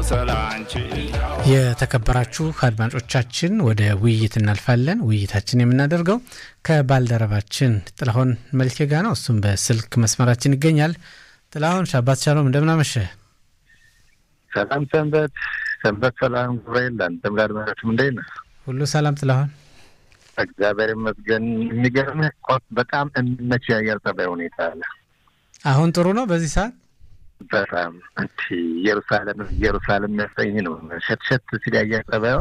ስላንቺ የተከበራችሁ አድማጮቻችን ወደ ውይይት እናልፋለን። ውይይታችን የምናደርገው ከባልደረባችን ጥላሁን መልኬ ጋ ነው። እሱም በስልክ መስመራችን ይገኛል። ጥላሁን ሻባት ሻሎም፣ እንደምናመሸ ሰላም ሰንበት ሰንበት ሰላም ጉባኤል አንተም ጋር መራችም እንዴት ነህ? ሁሉ ሰላም ጥላሁን? እግዚአብሔር ይመስገን። የሚገርምህ በጣም የሚመች የአየር ጠባይ ሁኔታ አለ። አሁን ጥሩ ነው በዚህ ሰዓት በጣም እንቲ ኢየሩሳሌም ኢየሩሳሌም የሚያሰኝ ነው። ሸትሸት ሲል የአየር ጠባዩ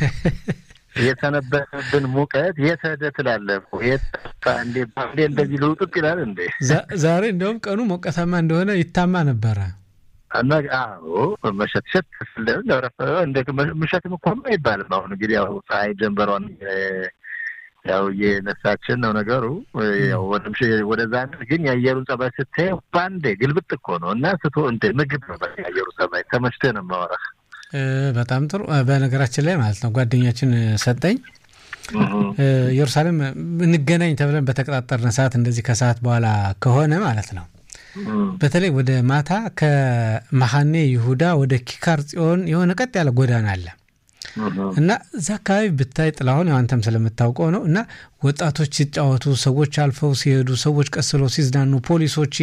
የሰነበተብን ሙቀት የት ሄደ ትላለህ እኮ የት እንዴ ባንዴ እንደዚህ ልውጥጥ ይላል እንዴ? ዛሬ እንደውም ቀኑ ሞቀታማ እንደሆነ ይታማ ነበረ። እና አዎ መሸትሸት ስለረፈ እንደ ምሸትም እኮ አይባልም። አሁን እንግዲህ ያው ፀሐይ ጀንበሯን ያው እየነሳችን ነው ነገሩ። ያው ወደዛ ግን የአየሩን ጸባይ ስታየው ባንዴ ግልብጥ እኮ ነው እና ስቶ እንደ ምግብ ነው በቃ የአየሩ ጸባይ ተመችቶ ነው የማወራህ። በጣም ጥሩ። በነገራችን ላይ ማለት ነው ጓደኛችን ሰጠኝ ኢየሩሳሌም እንገናኝ ተብለን በተቀጣጠርን ሰዓት እንደዚህ ከሰዓት በኋላ ከሆነ ማለት ነው በተለይ ወደ ማታ ከመሐኔ ይሁዳ ወደ ኪካር ጽዮን የሆነ ቀጥ ያለ ጎዳና አለ እና እዛ አካባቢ ብታይ ጥላሁን ያው አንተም ስለምታውቀው ነው እና ወጣቶች ሲጫወቱ፣ ሰዎች አልፈው ሲሄዱ፣ ሰዎች ቀስለው ሲዝናኑ፣ ፖሊሶች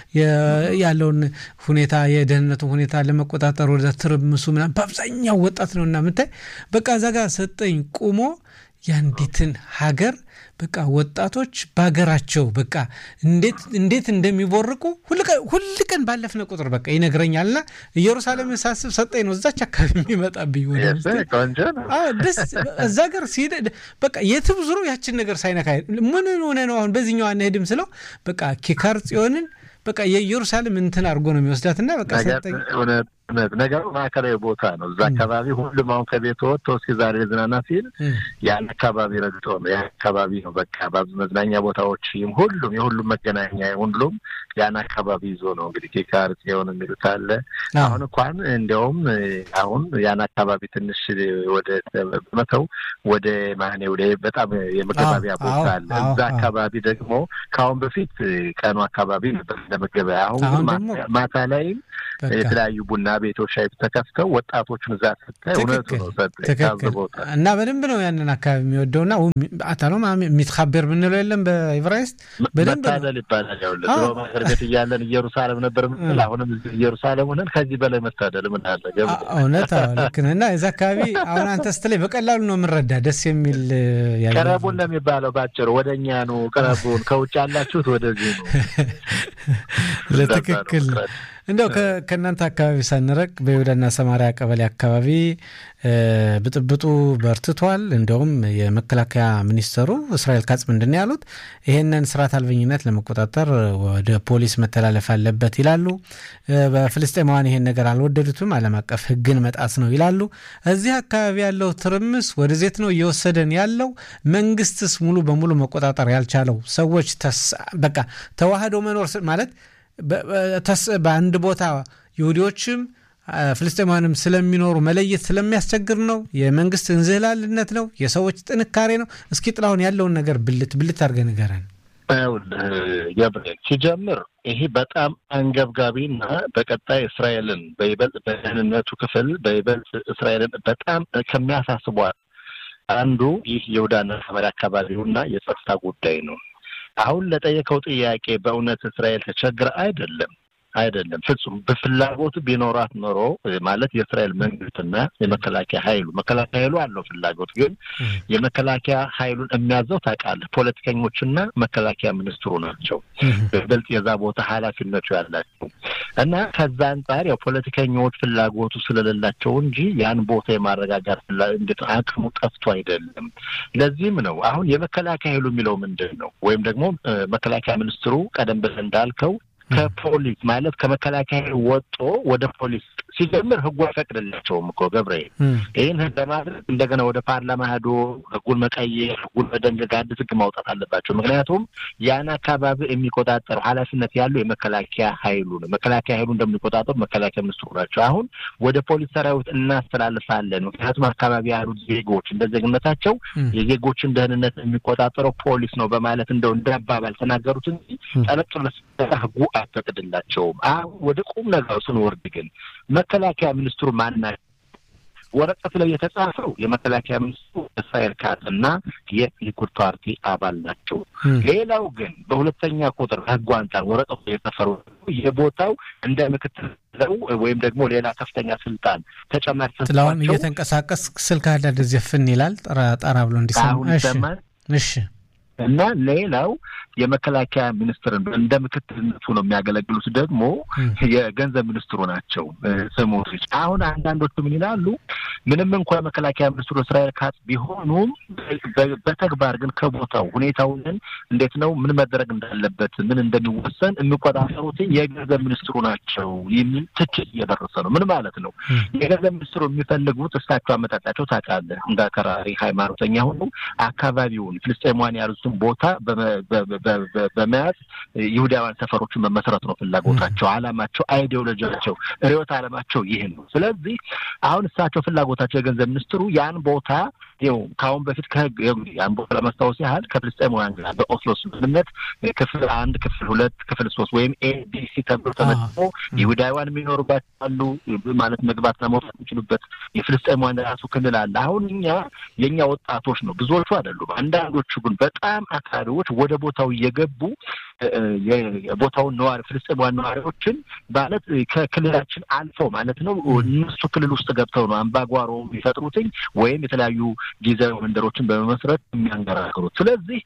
ያለውን ሁኔታ የደህንነቱን ሁኔታ ለመቆጣጠር ወደ ትርምሱ ምናምን በአብዛኛው ወጣት ነው እና ምታይ በቃ እዛ ጋር ሰጠኝ ቁሞ የአንዲትን ሀገር በቃ ወጣቶች በሀገራቸው በቃ እንዴት እንዴት እንደሚቦርቁ ሁል ቀን ባለፍነ ቁጥር በቃ ይነግረኛል። ና ኢየሩሳሌም ሳስብ ሰጠኝ ነው እዛች አካባቢ የሚመጣብኝ ደስ እዛ ሀገር ሲሄድ በቃ የትም ዙሮ ያችን ነገር ሳይነካ ምን ሆነ ነው አሁን በዚህኛው አንሄድም ስለው በቃ ኪካር ጽዮንን በቃ የኢየሩሳሌም እንትን አድርጎ ነው የሚወስዳት ና በቃ ሰጠኝ እውነት ነገሩ ማዕከላዊ ቦታ ነው። እዛ አካባቢ ሁሉም አሁን ከቤት ወጥቶ እስኪ ዛሬ ዝናና ሲል ያን አካባቢ ረግጦ ነው ያን አካባቢ ነው በቃ መዝናኛ ቦታዎችም ሁሉም የሁሉም መገናኛ ሁሉም ያን አካባቢ ይዞ ነው እንግዲህ ኪካር ጽዮን የሚሉት አለ። አሁን እንኳን እንዲያውም አሁን ያን አካባቢ ትንሽ ወደ መተው ወደ ማኔ ወደ በጣም የመገባቢያ ቦታ አለ። እዛ አካባቢ ደግሞ ከአሁን በፊት ቀኑ አካባቢ ነበር ለመገበያ አሁን ማታ ላይም የተለያዩ ቡና ቤቶች ሻይ ተከፍተው ወጣቶቹን እዛ ስታይ እውነቱ ነው ታዝቦታል። እና በደንብ ነው ያንን አካባቢ የሚወደው ና አታሎ የሚትካበር ምንለው የለም በኢብራይስጥ በደንብ መታደል ይባላል። ያው ድሮ ሀገር ቤት እያለን ኢየሩሳሌም ነበር ምንል አሁንም ኢየሩሳሌም ሆነን ከዚህ በላይ መታደል ምን አለ? እውነት ልክ ነህ። እና እዚ አካባቢ አሁን አንተ ስትለኝ በቀላሉ ነው የምንረዳ ደስ የሚል ቅረቡን ነው የሚባለው ባጭሩ ወደ እኛ ነው ቅረቡን፣ ከውጭ ያላችሁት ወደዚህ ነው። ለትክክል እንደው ከእናንተ አካባቢ ሳንረቅ በይሁዳና ሰማሪያ ቀበሌ አካባቢ ብጥብጡ በርትቷል። እንዲሁም የመከላከያ ሚኒስተሩ እስራኤል ካጽ ምንድን ነው ያሉት? ይህንን ስርዓት አልበኝነት ለመቆጣጠር ወደ ፖሊስ መተላለፍ አለበት ይላሉ። በፍልስጤማውያን ይሄን ነገር አልወደዱትም። ዓለም አቀፍ ሕግን መጣስ ነው ይላሉ። እዚህ አካባቢ ያለው ትርምስ ወደዜት ነው እየወሰደን ያለው። መንግስትስ ሙሉ በሙሉ መቆጣጠር ያልቻለው ሰዎች በቃ ተዋህዶ መኖር ማለት በአንድ ቦታ ይሁዲዎችም ፍልስጤማውያንም ስለሚኖሩ መለየት ስለሚያስቸግር ነው። የመንግስት እንዝህላልነት ነው። የሰዎች ጥንካሬ ነው። እስኪ ጥላሁን ያለውን ነገር ብልት ብልት አድርገህ ንገረን። ገብርኤል ሲጀምር ይሄ በጣም አንገብጋቢና በቀጣይ እስራኤልን በይበልጥ በደህንነቱ ክፍል በይበልጥ እስራኤልን በጣም ከሚያሳስቧል አንዱ ይህ ይሁዳና ሰማርያ አካባቢውና የጸጥታ ጉዳይ ነው። አሁን ለጠየቀው ጥያቄ በእውነት እስራኤል ተቸግረ አይደለም አይደለም ፍጹም በፍላጎቱ ቢኖራት ኖሮ ማለት የእስራኤል መንግስትና የመከላከያ ኃይሉ መከላከያ ኃይሉ አለው ፍላጎት ግን የመከላከያ ኃይሉን የሚያዘው ታውቃለህ ፖለቲከኞችና መከላከያ ሚኒስትሩ ናቸው በይበልጥ የዛ ቦታ ኃላፊነቱ ያላቸው እና ከዛ አንጻር ያው ፖለቲከኞች ፍላጎቱ ስለሌላቸው እንጂ ያን ቦታ የማረጋጋት እንዴት አቅሙ ጠፍቶ አይደለም ለዚህም ነው አሁን የመከላከያ ኃይሉ የሚለው ምንድን ነው ወይም ደግሞ መከላከያ ሚኒስትሩ ቀደም ብለህ እንዳልከው ከፖሊስ ማለት ከመከላከያ ወጦ ወደ ፖሊስ ሲጀምር ህጉ አይፈቅድላቸውም እኮ ገብርኤል። ይህን ህግ ለማድረግ እንደገና ወደ ፓርላማ ሄዶ ህጉን መቀየር፣ ህጉን መደንገግ፣ አዲስ ህግ ማውጣት አለባቸው። ምክንያቱም ያን አካባቢ የሚቆጣጠሩ ኃላፊነት ያለው የመከላከያ ኃይሉ ነው። መከላከያ ኃይሉ እንደሚቆጣጠሩ መከላከያ ሚኒስትሩ ናቸው። አሁን ወደ ፖሊስ ሰራዊት እናስተላልፋለን። ምክንያቱም አካባቢ ያሉት ዜጎች እንደ ዜግነታቸው የዜጎችን ደህንነት የሚቆጣጠረው ፖሊስ ነው በማለት እንደው እንደ አባባል ተናገሩት እንጂ ጠለቅ ህጉ አይፈቅድላቸውም። አሁን ወደ ቁም ነገሩ ስንወርድ ግን መከላከያ ሚኒስትሩ ማናቸው? ወረቀት ላይ የተጻፈው የመከላከያ ሚኒስትሩ እስራኤል ካጽና የሊኩድ ፓርቲ አባል ናቸው። ሌላው ግን በሁለተኛ ቁጥር ህጉ አንጻር ወረቀቱ የሰፈሩ የቦታው እንደ ምክትል ወይም ደግሞ ሌላ ከፍተኛ ስልጣን ተጨማሪ ጥላሁን እየተንቀሳቀስ ስልክ አንዳንድ ዘፍን ይላል ጠራ ብሎ እንዲሰማ እሺ እና ሌላው የመከላከያ ሚኒስትርን እንደ ምክትልነቱ ነው የሚያገለግሉት ደግሞ የገንዘብ ሚኒስትሩ ናቸው ስሞትሪች። አሁን አንዳንዶቹ ምን ይላሉ? ምንም እንኳ የመከላከያ ሚኒስትሩ እስራኤል ካጽ ቢሆኑም በተግባር ግን ከቦታው ሁኔታውን እንዴት ነው ምን መደረግ እንዳለበት ምን እንደሚወሰን የሚቆጣጠሩት የገንዘብ ሚኒስትሩ ናቸው የሚል ትችት እየደረሰ ነው። ምን ማለት ነው? የገንዘብ ሚኒስትሩ የሚፈልጉት እሳቸው አመጣጣቸው ታውቃለህ፣ እንደ አክራሪ ሃይማኖተኛ ሆኑ አካባቢውን ፍልስጤማውያን ያሉትን ቦታ በመያዝ ይሁዳውያን ሰፈሮችን መመስረት ነው ፍላጎታቸው፣ አላማቸው፣ አይዲዮሎጂያቸው፣ ርዕዮተ ዓለማቸው ይህን ነው። ስለዚህ አሁን እሳቸው ፍላጎታቸው የገንዘብ ሚኒስትሩ ያን ቦታ ይኸው ከአሁን በፊት ከህግ ያን ቦታ ለማስታወስ ያህል ከፍልስጤማውያን ጋር በኦስሎ ስምምነት ክፍል አንድ፣ ክፍል ሁለት፣ ክፍል ሶስት ወይም ኤቢሲ ተብሎ ተመጥሞ ይሁዳውያን የሚኖሩባቸው አሉ ማለት መግባትና መውጣት የሚችሉበት የፍልስጤማውያን ራሱ ክልል አለ። አሁን እኛ የእኛ ወጣቶች ነው ብዙዎቹ አይደሉም። አንዳንዶቹ ግን በጣም አካባቢዎች ወደ ቦታው እየገቡ የቦታውን ነዋሪ ፍልስጤማውያን ነዋሪዎችን ማለት ከክልላችን አልፈው ማለት ነው እነሱ ክልል ውስጥ ገብተው ነው አምባጓሮ የሚፈጥሩትኝ ወይም የተለያዩ ጊዜያዊ መንደሮችን በመመስረት የሚያንገራግሩት። ስለዚህ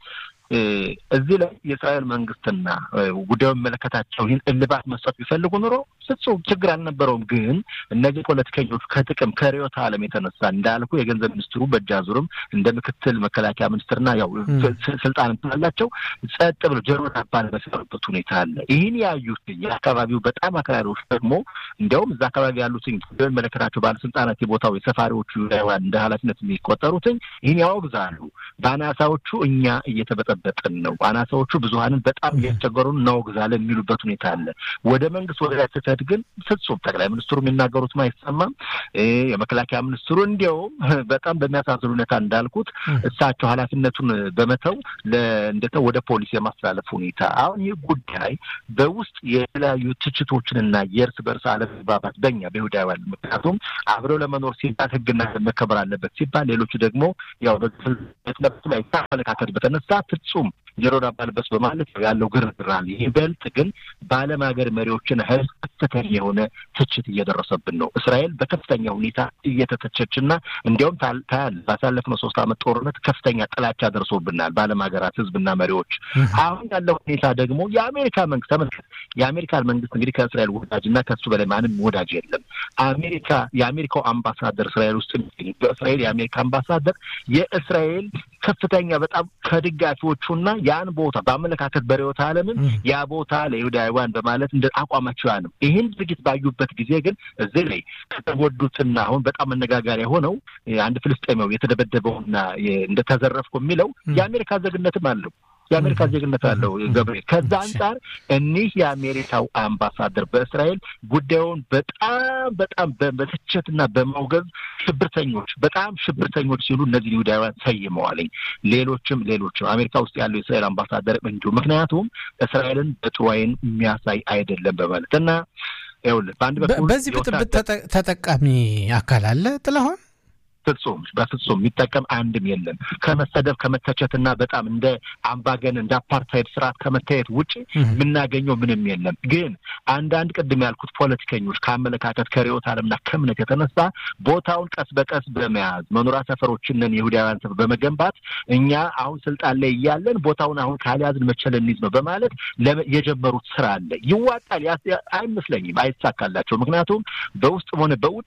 እዚህ ላይ የእስራኤል መንግስትና ጉዳዩ የሚመለከታቸው ይህን እልባት መስጠት ቢፈልጉ ኑሮ ፍጹም ችግር አልነበረውም። ግን እነዚህ ፖለቲከኞች ከጥቅም ከርዕዮተ ዓለም የተነሳ እንዳልኩ የገንዘብ ሚኒስትሩ በእጃዙርም እንደ ምክትል መከላከያ ሚኒስትርና ያው ስልጣን ስላላቸው ጸጥ ብሎ ጆሮ ዳባ በሰሩበት ሁኔታ አለ። ይህን ያዩት የአካባቢው በጣም አክራሪዎች ደግሞ እንዲያውም እዛ አካባቢ ያሉትን ጉዳዩ የሚመለከታቸው ባለስልጣናት የቦታው የሰፋሪዎቹ ይሁዳውያን እንደ ኃላፊነት የሚቆጠሩትን ይህን ያወግዛሉ። በአናሳዎቹ እኛ እየተበጠ በጥን ነው አናሳዎቹ ብዙሀንን በጣም እያስቸገሩን እናወግዛለን የሚሉበት ሁኔታ አለ። ወደ መንግስት ወደ ላይ ስትሄድ ግን ፍጹም ጠቅላይ ሚኒስትሩ የሚናገሩትም አይሰማም። የመከላከያ ሚኒስትሩ እንዲያውም በጣም በሚያሳዝን ሁኔታ እንዳልኩት እሳቸው ኃላፊነቱን በመተው እንዴት ነው ወደ ፖሊስ የማስተላለፍ ሁኔታ። አሁን ይህ ጉዳይ በውስጥ የተለያዩ ትችቶችንና የእርስ በርስ አለመግባባት በኛ በይሁዳውያን ምክንያቱም አብረው ለመኖር ሲባል ህግና መከበር አለበት ሲባል ሌሎቹ ደግሞ ያው በግፍለት ላይ አመለካከት በተነሳ ፍጹም ጆሮ ዳባ ልበስ በማለት ያለው ግርግር አለ። ይበልጥ ግን በዓለም ሀገር መሪዎችን ህዝብ ከፍተኛ የሆነ ትችት እየደረሰብን ነው። እስራኤል በከፍተኛ ሁኔታ እየተተቸችና እንዲያውም ታያል ባሳለፍነው ሶስት ዓመት ጦርነት ከፍተኛ ጥላቻ ደርሶብናል በዓለም ሀገራት ህዝብና መሪዎች። አሁን ያለው ሁኔታ ደግሞ የአሜሪካ መንግስት ተመልከት። የአሜሪካን መንግስት እንግዲህ ከእስራኤል ወዳጅና ከሱ በላይ ማንም ወዳጅ የለም። አሜሪካ የአሜሪካው አምባሳደር እስራኤል ውስጥ በእስራኤል የአሜሪካ አምባሳደር የእስራኤል ከፍተኛ በጣም ከደጋፊዎቹና ያን ቦታ በአመለካከት በርዕዮተ ዓለምን ያ ቦታ ለይሁዳውያን በማለት እንደ አቋማቸው ያ ነው። ይህን ድርጊት ባዩበት ጊዜ ግን እዚህ ላይ ከተጎዱትና አሁን በጣም መነጋገሪያ የሆነው አንድ ፍልስጤማዊ የተደበደበውና እንደተዘረፍኩ የሚለው የአሜሪካ ዜግነትም አለው የአሜሪካ ዜግነት አለው ገብርኤል። ከዛ አንጻር እኒህ የአሜሪካው አምባሳደር በእስራኤል ጉዳዩን በጣም በጣም በትችትና በማውገዝ ሽብርተኞች፣ በጣም ሽብርተኞች ሲሉ እነዚህ ይሁዳውያን ሰይመዋልኝ። ሌሎችም ሌሎችም አሜሪካ ውስጥ ያለው የእስራኤል አምባሳደር እንዲሁ ምክንያቱም እስራኤልን በጥሩ ዓይን የሚያሳይ አይደለም በማለት እና ይኸውልህ በአንድ በኩል በዚህ ብጥብጥ ተጠቃሚ አካል አለ ጥላሁን ፍጹም በፍጹም የሚጠቀም አንድም የለም። ከመሰደብ ከመተቸትና በጣም እንደ አምባገን እንደ አፓርታይድ ስርዓት ከመታየት ውጭ የምናገኘው ምንም የለም። ግን አንዳንድ ቅድም ያልኩት ፖለቲከኞች ከአመለካከት ከርዕዮተ ዓለምና ከእምነት የተነሳ ቦታውን ቀስ በቀስ በመያዝ መኖሪያ ሰፈሮችንን የይሁዳውያን ሰፈር በመገንባት እኛ አሁን ስልጣን ላይ እያለን ቦታውን አሁን ካልያዝን መቼ ልንይዝ ነው በማለት የጀመሩት ስራ አለ። ይዋጣል አይመስለኝም፣ አይሳካላቸው። ምክንያቱም በውስጥም ሆነ በውጭ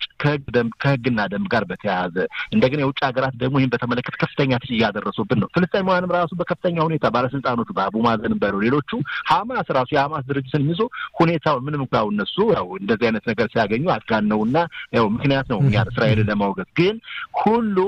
ከህግና ደንብ ጋር በተያያዘ እንደገና የውጭ ሀገራት ደግሞ ይህን በተመለከተ ከፍተኛ ትች እያደረሱብን ነው። ፍልስጤማውያንም ራሱ በከፍተኛ ሁኔታ ባለስልጣኖቹ በአቡ ማዘንም በለው ሌሎቹ ሀማስ ራሱ የሀማስ ድርጅትን ይዞ ሁኔታውን ምንም እንኳ እነሱ ያው እንደዚህ አይነት ነገር ሲያገኙ አጋነውና ያው ምክንያት ነው እኛ እስራኤልን ለማውገዝ ግን ሁሉም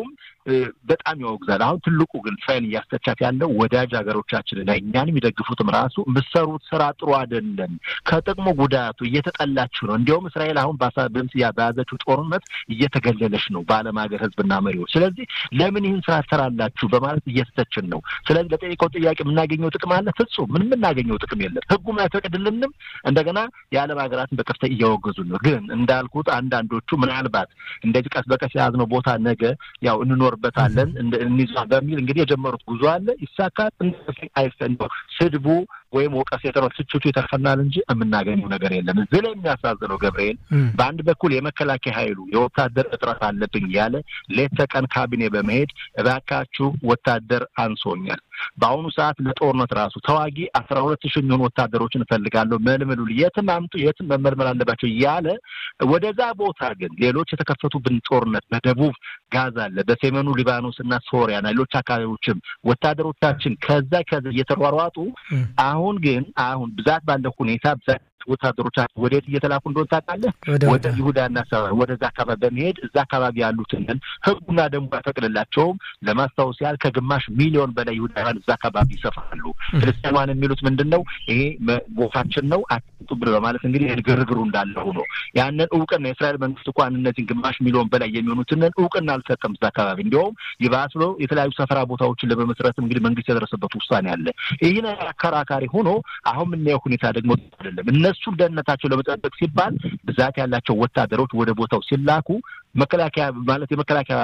በጣም ያወግዛል። አሁን ትልቁ ግን እስራኤል እያስተቻት ያለው ወዳጅ ሀገሮቻችንና እኛን የሚደግፉትም ራሱ የምትሰሩት ስራ ጥሩ አይደለም፣ ከጥቅሙ ጉዳቱ እየተጠላችሁ ነው። እንዲያውም እስራኤል አሁን በምስያ በያዘችው ጦርነት እየተገለለች ነው በዓለም ሀገር ህዝብና መሪዎች። ስለዚህ ለምን ይህን ስራ ትሰራላችሁ በማለት እየተተችን ነው። ስለዚህ ለጠየቀው ጥያቄ የምናገኘው ጥቅም አለ? ፍጹም ምን የምናገኘው ጥቅም የለም። ህጉም አይፈቅድልንም። እንደገና የዓለም ሀገራትን በከፍተ እያወገዙ ነው። ግን እንዳልኩት አንዳንዶቹ ምናልባት እንደዚህ ቀስ በቀስ የያዝነው ቦታ ነገ ያው እንኖርበታለን እንይዟ በሚል እንግዲህ የጀመሩት ጉዞ አለ። ይሳካል አይፈንደው ስድቡ ወይም ወቀስ የተረው ትችቱ ይተርፈናል እንጂ የምናገኘው ነገር የለም። እዚህ ላይ የሚያሳዝነው ገብርኤል በአንድ በኩል የመከላከያ ኃይሉ የወታደር እጥረት አለብኝ ያለ ሌት ተቀን ካቢኔ በመሄድ እባካችሁ ወታደር አንሶኛል፣ በአሁኑ ሰዓት ለጦርነት ራሱ ተዋጊ አስራ ሁለት ሺህ የሚሆኑ ወታደሮችን እፈልጋለሁ፣ መልምሉ፣ የትም አምጡ፣ የትም መመልመል አለባቸው እያለ ወደዛ ቦታ ግን ሌሎች የተከፈቱብን ጦርነት በደቡብ ጋዛ አለ፣ በሰሜኑ ሊባኖስ እና ሶሪያና ሌሎች አካባቢዎችም ወታደሮቻችን ከዛ ከዛ እየተሯሯጡ አሁን ግን አሁን ብዛት ባለው ሁኔታ ብዛት ወታደሮቻችን ወዴት እየተላኩ እንደሆነ ታውቃለህ? ወደ ይሁዳና ወደዛ አካባቢ በመሄድ እዛ አካባቢ ያሉትን ህጉና ደንቡ አይፈቅድላቸውም። ለማስታወስ ያህል ከግማሽ ሚሊዮን በላይ ይሁዳውያን እዛ አካባቢ ይሰፍራሉ። ፍልስጤማውያን የሚሉት ምንድን ነው? ይሄ ቦታችን ነው አትጡ ብሎ በማለት እንግዲህ ግርግሩ እንዳለ ሆኖ ያንን እውቅና የእስራኤል መንግስት እንኳን እነዚህን ግማሽ ሚሊዮን በላይ የሚሆኑትን እውቅና አልሰጠም እዛ አካባቢ። እንዲያውም ይባስ ብሎ የተለያዩ ሰፈራ ቦታዎችን ለመመስረት እንግዲህ መንግስት የደረሰበት ውሳኔ አለ። ይህ አከራካሪ ሆኖ አሁን የምናየው ሁኔታ ደግሞ አይደለም እነሱን ደህንነታቸው ለመጠበቅ ሲባል ብዛት ያላቸው ወታደሮች ወደ ቦታው ሲላኩ መከላከያ ማለት የመከላከያ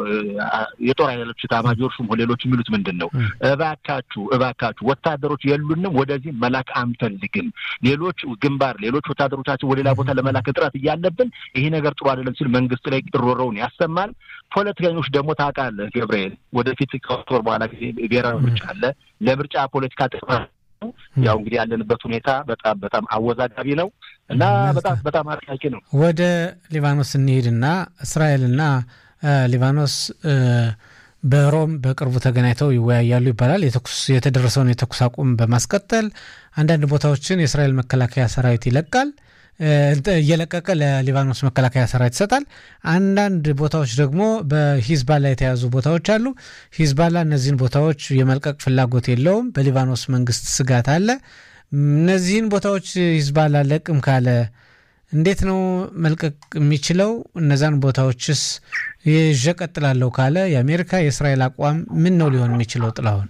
የጦር ኃይሎች ኤታማዦር ሹም ሌሎች የሚሉት ምንድን ነው? እባካችሁ እባካችሁ ወታደሮች የሉንም፣ ወደዚህ መላክ አንፈልግም። ሌሎች ግንባር ሌሎች ወታደሮቻችን ወደ ሌላ ቦታ ለመላክ እጥረት እያለብን ይሄ ነገር ጥሩ አይደለም ሲል መንግስት ላይ ሮሮውን ያሰማል። ፖለቲከኞች ደግሞ ታውቃለህ ገብርኤል፣ ወደፊት ከወር በኋላ ጊዜ ብሔራዊ ምርጫ አለ። ለምርጫ ፖለቲካ ጥቅም ያው እንግዲህ ያለንበት ሁኔታ በጣም በጣም አወዛጋቢ ነው እና በጣም በጣም አጥቃቂ ነው። ወደ ሊባኖስ እንሄድና እስራኤልና ሊባኖስ በሮም በቅርቡ ተገናኝተው ይወያያሉ ይባላል። የተኩስ የተደረሰውን የተኩስ አቁም በማስቀጠል አንዳንድ ቦታዎችን የእስራኤል መከላከያ ሰራዊት ይለቃል እየለቀቀ ለሊባኖስ መከላከያ ሰራዊት ይሰጣል። አንዳንድ ቦታዎች ደግሞ በሂዝባላ የተያዙ ቦታዎች አሉ። ሂዝባላ እነዚህን ቦታዎች የመልቀቅ ፍላጎት የለውም። በሊባኖስ መንግስት ስጋት አለ። እነዚህን ቦታዎች ሂዝባላ ለቅም ካለ እንዴት ነው መልቀቅ የሚችለው? እነዛን ቦታዎችስ ይዤ እቀጥላለሁ ካለ የአሜሪካ የእስራኤል አቋም ምን ነው ሊሆን የሚችለው? ጥላሁን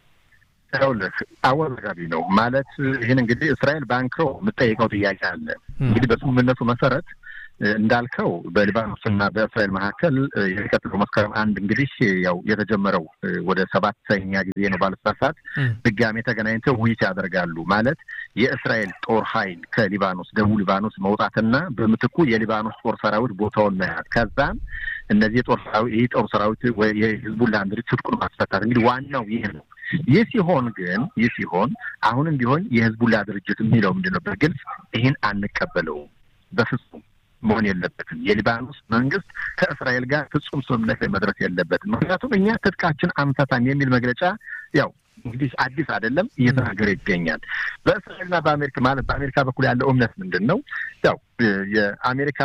ይኸውልህ አወዛጋቢ ነው ማለት ይህን እንግዲህ እስራኤል ባንክሮ የምጠይቀው ጥያቄ አለ። እንግዲህ በስምምነቱ መሰረት እንዳልከው በሊባኖስና በእስራኤል መካከል የሚቀጥለው መስከረም አንድ እንግዲህ ያው የተጀመረው ወደ ሰባተኛ ጊዜ ነው ባለስሳት ድጋሜ ተገናኝተው ውይይት ያደርጋሉ። ማለት የእስራኤል ጦር ኃይል ከሊባኖስ ደቡብ ሊባኖስ መውጣትና በምትኩ የሊባኖስ ጦር ሰራዊት ቦታውን መያዝ ከዛም እነዚህ የጦር ሰራዊት ይህ ጦር ሰራዊት የህዝቡን ለአንድ ትጥቁን ማስፈታት እንግዲህ ዋናው ይህ ነው። ይህ ሲሆን ግን ይህ ሲሆን አሁንም ቢሆን የህዝቡላ ድርጅት የሚለው ምንድን ነው? በግልጽ ይህን አንቀበለውም በፍጹም መሆን የለበትም። የሊባኖስ መንግስት ከእስራኤል ጋር ፍጹም ስምምነት ላይ መድረስ የለበትም። ምክንያቱም እኛ ትጥቃችን አንፈታም የሚል መግለጫ ያው እንግዲህ አዲስ አይደለም እየተናገረ ይገኛል። በእስራኤልና በአሜሪካ ማለት በአሜሪካ በኩል ያለው እምነት ምንድን ነው? ያው የአሜሪካ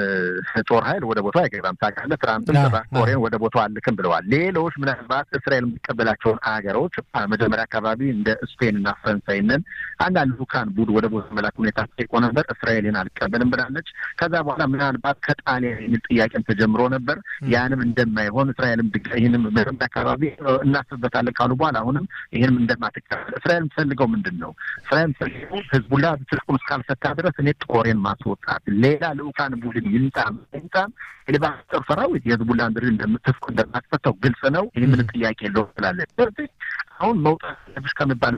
ጦር ኃይል ወደ ቦታው አይገባም። ታውቃለህ፣ ትራምፕም ኮሪያን ወደ ቦታው አልክም ብለዋል። ሌሎች ምናልባት እስራኤል የሚቀበላቸውን ሀገሮች መጀመሪያ አካባቢ እንደ ስፔንና ፈረንሳይንን አንዳንድ ልኡካን ቡድን ወደ ቦታ መላክ ሁኔታ ጠይቆ ነበር። እስራኤልን አልቀበልም ብላለች። ከዛ በኋላ ምናልባት ከጣሊያን የሚል ጥያቄም ተጀምሮ ነበር። ያንም እንደማይሆን እስራኤልም ይህንም መጀመሪያ አካባቢ እናስብበታለን ካሉ በኋላ አሁንም ይህንም እንደማትቀበል እስራኤል የምትፈልገው ምንድን ነው? እስራኤል የምትፈልገው ህዝቡላ ትጥቁን እስካልፈታ ድረስ እኔ ጦሬን ማስወጣት ሌላ ልኡካን ቡድን ይምጣም ይምጣም የሊባኖስ ጦር ሰራዊት የህዝቡላን ድር እንደምትፍቁ እንደማትፈታው ግልጽ ነው። ይህ ምን ጥያቄ የለውም ትላለች። ስለዚህ አሁን መውጣት ለብሽ ከሚባል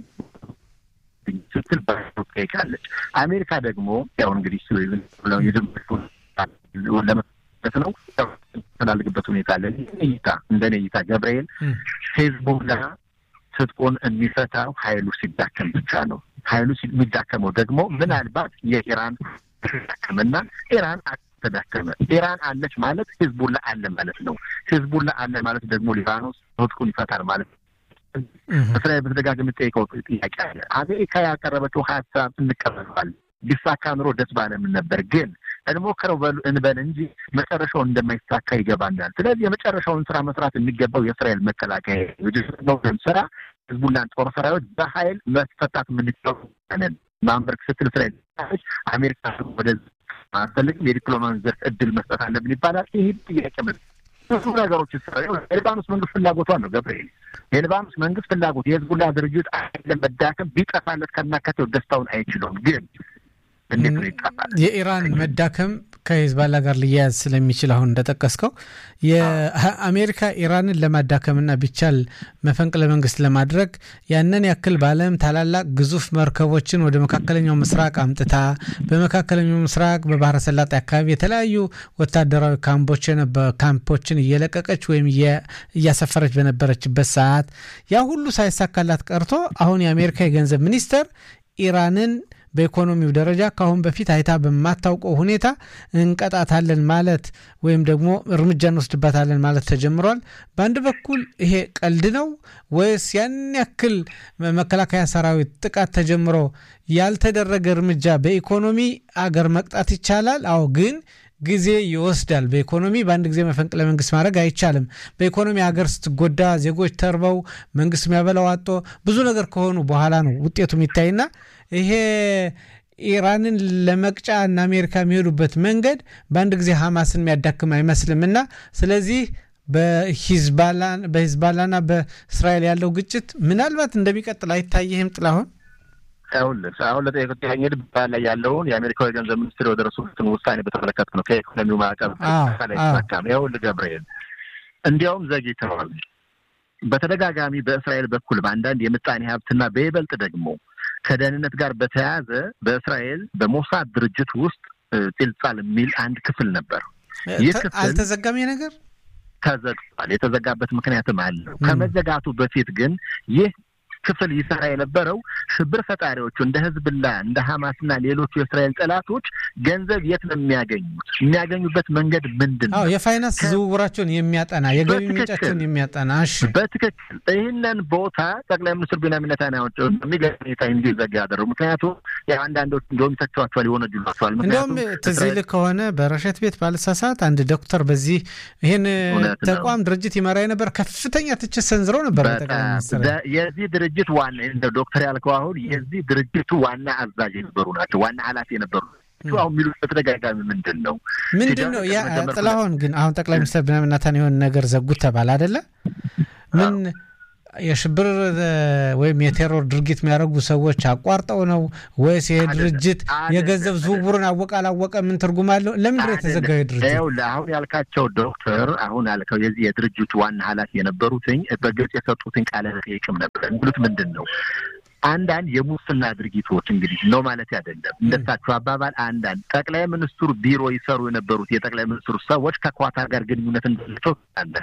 ስትል ጠይቃለች። አሜሪካ ደግሞ ያው እንግዲህ ለመለት ነው ተላልግበት ሁኔታ አለ። እይታ እንደኔ እይታ ገብርኤል ሂዝቡላ ትጥቁን የሚፈታው ሀይሉ ሲዳከም ብቻ ነው። ሀይሉ የሚዳከመው ደግሞ ምናልባት የኢራን ተዳከመና ኢራን ተዳከመ። ኢራን አለች ማለት ህዝቡላ አለ ማለት ነው። ህዝቡላ አለ ማለት ደግሞ ሊባኖስ ትጥቁን ይፈታል ማለት ነው። እስራኤል በተደጋጋሚ ጠይቀው ጥያቄ አለ። አሜሪካ ያቀረበችው ሀሳብ እንቀበለዋለን ቢሳካ ኑሮ ደስ ባለምን ነበር። ግን እንሞክረው እንበል እንጂ መጨረሻው እንደማይሳካ ይገባናል። ስለዚህ የመጨረሻውን ስራ መስራት የሚገባው የእስራኤል መከላከያ ነው ስራ ህዝቡናን ጦር ሰራዊት በኃይል መስፈታት የምንችለው ማንበርክ ስትል እስራኤል አሜሪካ ወደ አያስፈልግም የዲፕሎማሲ ዘርፍ እድል መስጠት አለብን ይባላል። ይህ ጥያቄ ብዙ ነገሮች የሊባኖስ መንግስት ፍላጎቷን ነው ገብርኤል። የሊባኖስ መንግስት ፍላጎት የህዝቡላ ድርጅት አይደለም መዳከም ቢጠፋለት ከናካቴው ደስታውን አይችለውም ግን እንዴት ነው ይጠፋል? የኢራን መዳከም ከሂዝባላ ጋር ሊያያዝ ስለሚችል አሁን እንደጠቀስከው የአሜሪካ ኢራንን ለማዳከምና ቢቻል መፈንቅለ መንግስት ለማድረግ ያንን ያክል በዓለም ታላላቅ ግዙፍ መርከቦችን ወደ መካከለኛው ምስራቅ አምጥታ በመካከለኛው ምስራቅ በባህረ ሰላጤ አካባቢ የተለያዩ ወታደራዊ ካምፖችን እየለቀቀች ወይም እያሰፈረች በነበረችበት ሰዓት ያ ሁሉ ሳይሳካላት ቀርቶ አሁን የአሜሪካ የገንዘብ ሚኒስተር ኢራንን በኢኮኖሚው ደረጃ ከአሁን በፊት አይታ በማታውቀው ሁኔታ እንቀጣታለን ማለት ወይም ደግሞ እርምጃ እንወስድባታለን ማለት ተጀምሯል። በአንድ በኩል ይሄ ቀልድ ነው ወይስ ያን ያክል መከላከያ ሰራዊት ጥቃት ተጀምሮ ያልተደረገ እርምጃ በኢኮኖሚ አገር መቅጣት ይቻላል? አዎ ግን ጊዜ ይወስዳል። በኢኮኖሚ በአንድ ጊዜ መፈንቅለ መንግስት ማድረግ አይቻልም። በኢኮኖሚ ሀገር ስትጎዳ ዜጎች ተርበው መንግስት የሚያበላው አጦ ብዙ ነገር ከሆኑ በኋላ ነው ውጤቱ የሚታይና ይሄ ኢራንን ለመቅጫ እና አሜሪካ የሚሄዱበት መንገድ በአንድ ጊዜ ሐማስን የሚያዳክም አይመስልም እና ስለዚህ በሂዝባላና በእስራኤል ያለው ግጭት ምናልባት እንደሚቀጥል አይታይህም ጥላሁን? ይኸውልህ አሁን ለጠየቁት ያኘድ ላይ ያለውን የአሜሪካዊ ገንዘብ ሚኒስትር የደረሱትን ውሳኔ በተመለከተ ነው። ከኢኮኖሚው ማዕቀብ ላይ ተሳካም። ይኸውልህ ገብርኤል እንዲያውም ዘግይተዋል። በተደጋጋሚ በእስራኤል በኩል በአንዳንድ የምጣኔ ሀብትና በይበልጥ ደግሞ ከደህንነት ጋር በተያያዘ በእስራኤል በሞሳድ ድርጅት ውስጥ ጢልጻል የሚል አንድ ክፍል ነበር። ይህ ክፍል አልተዘጋም። ነገር ተዘግቷል። የተዘጋበት ምክንያትም አለው። ከመዘጋቱ በፊት ግን ይህ ክፍል ይሰራ የነበረው ሽብር ፈጣሪዎቹ እንደ ህዝብላ እንደ ሀማስና ሌሎቹ የእስራኤል ጠላቶች ገንዘብ የት ነው የሚያገኙት? የሚያገኙበት መንገድ ምንድን ነው? የፋይናንስ ዝውውራቸውን የሚያጠና የገቢ ምንጫቸውን የሚያጠና እሺ፣ በትክክል ይህንን ቦታ ጠቅላይ ሚኒስትር ቤንያሚን ኔታንያሁ የሚገርም ሁኔታ እንዲዘጋ ያደረጉ ምክንያቱም አንዳንዶች እንደውም ይተቸዋቸዋል፣ ይወነጅሏቸዋል። እንዲሁም ትዝ ይልህ ከሆነ በረሸት ቤት ባልሳሳት አንድ ዶክተር በዚህ ይህን ተቋም ድርጅት ይመራ የነበር ከፍተኛ ትችት ሰንዝረው ነበር ጠቅላይ ሚኒስትር የዚህ ድርጅት ድርጅት ዋና እንደ ዶክተር ያልከው አሁን የዚህ ድርጅቱ ዋና አዛዥ የነበሩ ናቸው። ዋና ኃላፊ የነበሩ አሁን የሚሉት በተደጋጋሚ ምንድን ነው ምንድን ነው ያ ጥላሁን ግን አሁን ጠቅላይ ሚኒስትር ቤንያሚን ኔታንያሁ የሆነ ነገር ዘጉት ተባለ አይደለ? ምን የሽብር ወይም የቴሮር ድርጊት የሚያደርጉ ሰዎች አቋርጠው ነው ወይስ ይሄ ድርጅት የገንዘብ ዝውውሩን አወቀ አላወቀ ምን ትርጉም አለው? ለምንድን ነው የተዘጋው ድርጅት? አሁን ያልካቸው ዶክተር አሁን ያልከው የዚህ የድርጅቱ ዋና ኃላፊ የነበሩትኝ በግልጽ የሰጡትኝ ቃለ መጠይቅም ነበር የሚሉት ምንድን ነው አንዳንድ የሙስና ድርጊቶች እንግዲህ ነው ማለት አይደለም። እንደሳቸው አባባል አንዳንድ ጠቅላይ ሚኒስትሩ ቢሮ ይሰሩ የነበሩት የጠቅላይ ሚኒስትሩ ሰዎች ከኳታር ጋር ግንኙነት እንዳላቸው አለ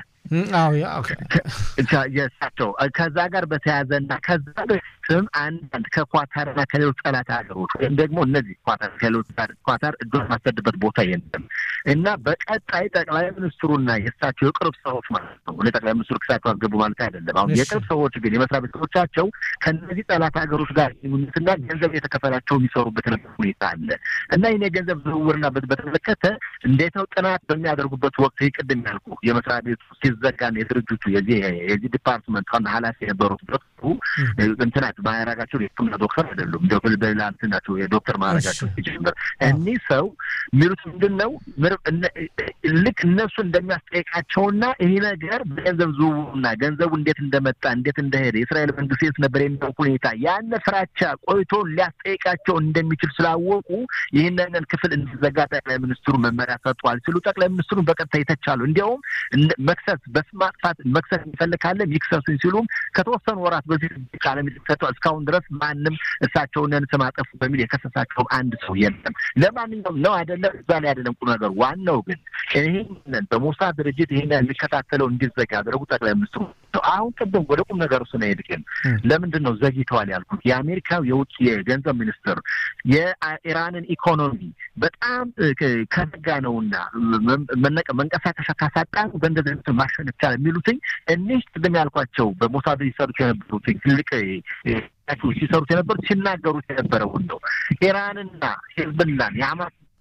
የእሳቸው ከዛ ጋር በተያያዘና ከዛ በፊትም አንዳንድ ከኳታርና ከሌሎች ጠላት ሀገሮች ወይም ደግሞ እነዚህ ኳታር ከሌሎች ኳታር እጇን ማሰድበት ቦታ የለም እና በቀጣይ ጠቅላይ ሚኒስትሩና የእሳቸው የቅርብ ሰዎች ማለት ነው ጠቅላይ ሚኒስትሩ ክሳቸው አስገቡ ማለት አይደለም። አሁን የቅርብ ሰዎች ግን የመስሪያ ቤተሰቦቻቸው ከእነዚህ ጠላት ሀገሮች ጋር ግንኙነትና ገንዘብ የተከፈላቸው የሚሰሩበት ሁኔታ አለ እና ይህን የገንዘብ ዝውውርና በተመለከተ እንዴት ነው ጥናት በሚያደርጉበት ወቅት ቅድም ያልኩ የመስሪያ ቤቱ ሲዘጋን የድርጅቱ የዚህ የዚህ ዲፓርትመንት ዋና ኃላፊ የነበሩት ዶክተሩ እንትናቸው ማዕረጋቸው የሕክምና ዶክተር አይደሉም። በሌላ እንትን ናቸው የዶክተር ማዕረጋቸው ሲጀምር እኒህ ሰው የሚሉት ምንድን ነው ልክ እነሱ እንደሚያስጠይቃቸውና ይህ ነገር በገንዘብ ዝውውሩና ገንዘቡ እንዴት እንደመጣ እንዴት እንደሄደ የእስራኤል መንግስት የት ነበር የሚለው ሁኔታ ያነ ፍራቻ ቆይቶ ሊያስጠይቃቸው እንደሚችል ስላወቁ ይህንን ክፍል እንዲዘጋ ጠቅላይ ሚኒስትሩ መመሪያ ሰጥቷል ሲሉ ጠቅላይ ሚኒስትሩን በቀጥታ ይተቻሉ። እንዲያውም መክሰስ በስም ማጥፋት መክሰስ የሚፈልግ ካለ ይክሰሱኝ ሲሉም ከተወሰኑ ወራት በፊት ቃለ መጠይቅ ሰጥተዋል። እስካሁን ድረስ ማንም እሳቸውንን ስም አጠፉ በሚል የከሰሳቸውም አንድ ሰው የለም። ለማንኛውም ነው አይደለም እዛ ላይ አይደለም ቁም ነገሩ። ዋናው ግን ይህንን በሞሳድ ድርጅት ይህን የሚከታተለው እንዲዘጋ ያደረጉ ጠቅላይ ሚኒስትሩ አሁን ቅድም ወደ ቁም ነገሩ ስንሄድ ግን ለምንድን ነው ዘግይተዋል ያልኩት? የአሜሪካው የውጭ የገንዘብ ሚኒስትር የኢራንን ኢኮኖሚ በጣም ከዘጋ ነውና መንቀሳቀሻ ካሳጣ በእንደዚህ አይነት ማሸነፍ ይቻላል የሚሉትኝ እኒህ ቅድም ያልኳቸው በሞሳድ ሲሰሩት የነበሩትኝ ትልቅ ሲሰሩት የነበሩት ሲናገሩት የነበረውን ነው። ኢራንና ሄዝብላን የሀማስ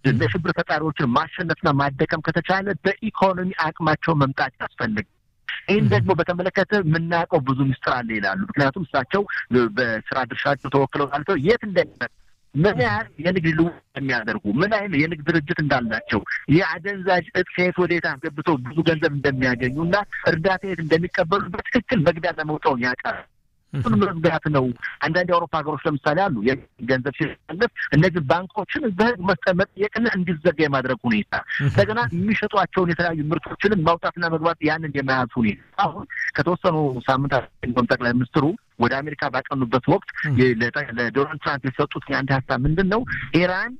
የሽብር ፈጣሪዎችን ማሸነፍና ማደቀም ከተቻለ በኢኮኖሚ አቅማቸው መምጣት ያስፈልግ ይህን ደግሞ በተመለከተ የምናውቀው ብዙ ምስጢር አለ ይላሉ። ምክንያቱም እሳቸው በስራ ድርሻቸው ተወክለው ካልተው የት እንደሚመ ምን ያህል የንግድ ልውውጥ እንደሚያደርጉ ምን አይነት የንግድ ድርጅት እንዳላቸው የአደንዛዥ እጽ ከየት ወዴት አስገብተው ብዙ ገንዘብ እንደሚያገኙ እና እርዳታ የት እንደሚቀበሉ በትክክል መግቢያና መውጫውን ያውቃል። እሱን መዝጋት ነው። አንዳንድ የአውሮፓ ሀገሮች ለምሳሌ አሉ ገንዘብ ሲላለፍ እነዚህ ባንኮችን በህግ መጠየቅና እንዲዘጋ የማድረግ ሁኔታ እንደገና የሚሸጧቸውን የተለያዩ ምርቶችንም ማውጣትና መግባት ያንን የመያዝ ሁኔታ አሁን ከተወሰኑ ሳምንታት ጠቅላይ ሚኒስትሩ ወደ አሜሪካ ባቀኑበት ወቅት ለዶናልድ ትራምፕ የሰጡት የአንድ ሀሳብ ምንድን ነው? ኢራን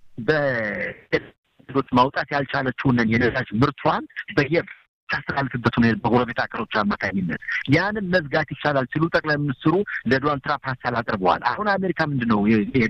በ ማውጣት ያልቻለችውን የነዳጅ ምርቷን በየ ታስተላልፍበት ሁኔታ በጎረቤት ሀገሮች አማካኝነት ያንን መዝጋት ይቻላል ሲሉ ጠቅላይ ሚኒስትሩ ለዶናልድ ትራምፕ ሀሳብ አቅርበዋል። አሁን አሜሪካ ምንድን ነው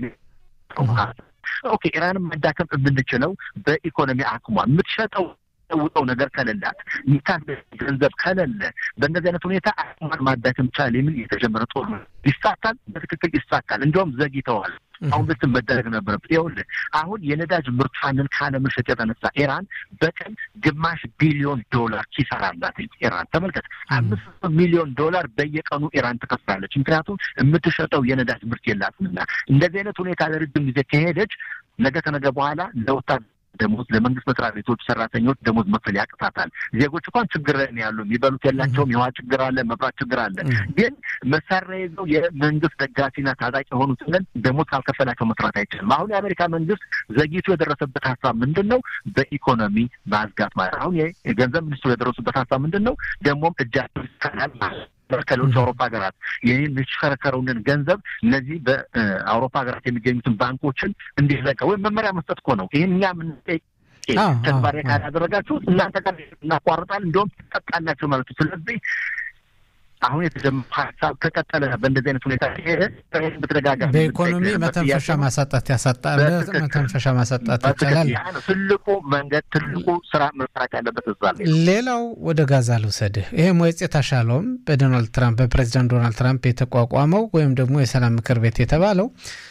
ኦኬ ኢራንን ማዳከም የምንችለው በኢኮኖሚ አቅሟ የምትሸጠው ውጠው ነገር ከሌላት ሚታል ገንዘብ ከሌለ በእንደዚህ አይነት ሁኔታ አቅሟን ማዳከም ይቻላል የሚል የተጀመረ ጦር ይሳካል። በትክክል ይሳካል። እንዲሁም ዘግይተዋል። አሁን ብት መደረግ ነበረበት። ይኸውልህ አሁን የነዳጅ ምርቷንን ካለመሸጥ የተነሳ ኢራን በቀን ግማሽ ቢሊዮን ዶላር ኪሳራ አላት። ኢራን ተመልከት፣ አምስት ሚሊዮን ዶላር በየቀኑ ኢራን ትከፍላለች። ምክንያቱም የምትሸጠው የነዳጅ ምርት የላትምና። እንደዚህ አይነት ሁኔታ ለረጅም ጊዜ ከሄደች ነገ ከነገ በኋላ ለወታደ ደሞዝ ለመንግስት መስሪያ ቤቶች ሰራተኞች ደሞዝ መክፈል ያቅታታል። ዜጎች እንኳን ችግር ላይ ያሉ የሚበሉት የላቸውም። የውሃ ችግር አለ፣ መብራት ችግር አለ። ግን መሳሪያ ይዘው የመንግስት ደጋፊና ታጣቂ የሆኑትን ደሞዝ ካልከፈላቸው መስራት አይችልም። አሁን የአሜሪካ መንግስት ዘግይቶ የደረሰበት ሀሳብ ምንድን ነው? በኢኮኖሚ ማዝጋት ማለት አሁን የገንዘብ ሚኒስትሩ የደረሱበት ሀሳብ ምንድን ነው? ደግሞም እጃቸው ይሰናል ማለት ከሌሎች አውሮፓ ሀገራት ይህ የሚሽከረከረውን ገንዘብ እነዚህ በአውሮፓ ሀገራት የሚገኙትን ባንኮችን እንዲዘጋ ወይም መመሪያ መስጠት እኮ ነው። ይህን እኛ የምንጠይቅ ተግባራዊ ካላደረጋችሁት እናንተ ጋር እናቋርጣል፣ እንዲሁም ትጠቃላችሁ ማለት ነው። ስለዚህ አሁን የተጀመረ ሀሳብ ከቀጠለ በእንደዚህ አይነት ሁኔታ ከሄደ በተደጋጋሚ በኢኮኖሚ መተንፈሻ ማሳጣት ያሳጣል። መተንፈሻ ማሳጣት ይቻላል። ትልቁ መንገድ ትልቁ ስራ መስራት ያለበት እዛ ላይ። ሌላው ወደ ጋዛ ልውሰድህ። ይሄ ሞየጽ ታሻለውም በዶናልድ ትራምፕ በፕሬዚዳንት ዶናልድ ትራምፕ የተቋቋመው ወይም ደግሞ የሰላም ምክር ቤት የተባለው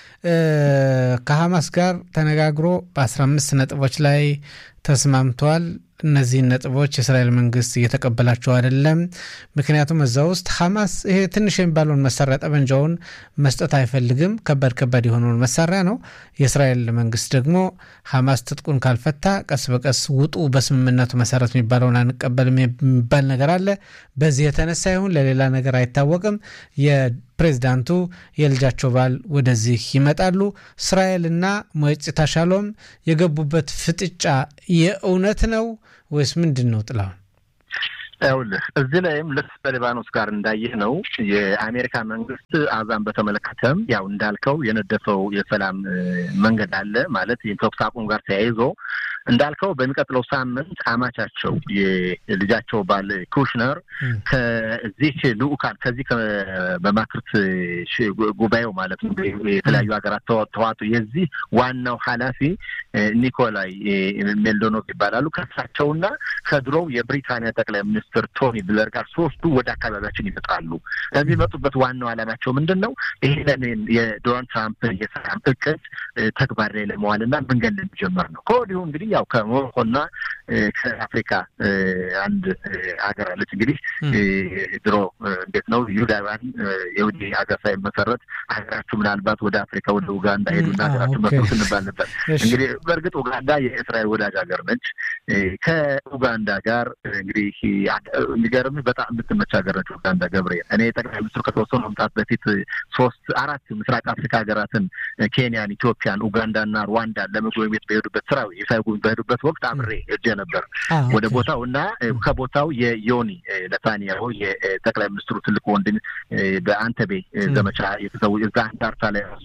ከሀማስ ጋር ተነጋግሮ በ15 ነጥቦች ላይ ተስማምቷል። እነዚህን ነጥቦች የእስራኤል መንግስት እየተቀበላቸው አይደለም። ምክንያቱም እዛ ውስጥ ሐማስ ይሄ ትንሽ የሚባለውን መሳሪያ ጠመንጃውን መስጠት አይፈልግም። ከባድ ከባድ የሆነውን መሳሪያ ነው። የእስራኤል መንግስት ደግሞ ሐማስ ትጥቁን ካልፈታ ቀስ በቀስ ውጡ በስምምነቱ መሰረት የሚባለውን አንቀበልም የሚባል ነገር አለ። በዚህ የተነሳ ይሁን ለሌላ ነገር አይታወቅም የፕሬዝዳንቱ የልጃቸው ባል ወደዚህ ይመጣሉ። እስራኤልና ሞየጽ ታሻሎም የገቡበት ፍጥጫ የእውነት ነው ወይስ ምንድን ነው? ጥላሁን ይኸውልህ እዚህ ላይም ልክ በሊባኖስ ጋር እንዳየህ ነው የአሜሪካ መንግስት አዛን በተመለከተም ያው እንዳልከው የነደፈው የሰላም መንገድ አለ ማለት የተኩስ አቁም ጋር ተያይዞ እንዳልከው በሚቀጥለው ሳምንት አማቻቸው የልጃቸው ባል ኩሽነር ከዚህ ልኡካን ከዚህ በማክርት ጉባኤው ማለት ነው የተለያዩ ሀገራት ተዋጡ የዚህ ዋናው ኃላፊ ኒኮላይ ሜልዶኖቭ ይባላሉ። ከሳቸውና ከድሮው የብሪታንያ ጠቅላይ ሚኒስትር ቶኒ ብለር ጋር ሶስቱ ወደ አካባቢያችን ይመጣሉ። የሚመጡበት ዋናው ዓላማቸው ምንድን ነው? ይህንን የዶናልድ ትራምፕ የሰላም እቅድ ተግባር ላይ ለመዋልና መንገድ ለመጀመር ነው። ከወዲሁ እንግዲህ ያው ከሞሮኮና ከአፍሪካ አንድ ሀገር አለች። እንግዲህ ድሮ እንዴት ነው ይሁዳውያን የውጭ ሀገር ሳይመሰረት ሀገራችሁ ምናልባት ወደ አፍሪካ ወደ ኡጋንዳ ሄዱና ሀገራችሁ መስረት እንባል ነበር። እንግዲህ በእርግጥ ኡጋንዳ የእስራኤል ወዳጅ ሀገር ነች። ከኡጋንዳ ጋር እንግዲህ የሚገርምህ በጣም የምትመች ሀገር ነች ኡጋንዳ። ገብርኤል እኔ ጠቅላይ ሚኒስትሩ ከተወሰኑ ዓመታት በፊት ሶስት አራት ምስራቅ አፍሪካ ሀገራትን ኬንያን፣ ኢትዮጵያን፣ ኡጋንዳና ሩዋንዳን ለመጎብኘት በሄዱበት ስራ በሄዱበት ወቅት አብሬ ሄጄ ነበር ወደ ቦታው እና ከቦታው የዮኒ ነታንያሁ የጠቅላይ ሚኒስትሩ ትልቅ ወንድም በአንተቤ ዘመቻ የተሰው እዛ አንዳርታ ላይ ራሱ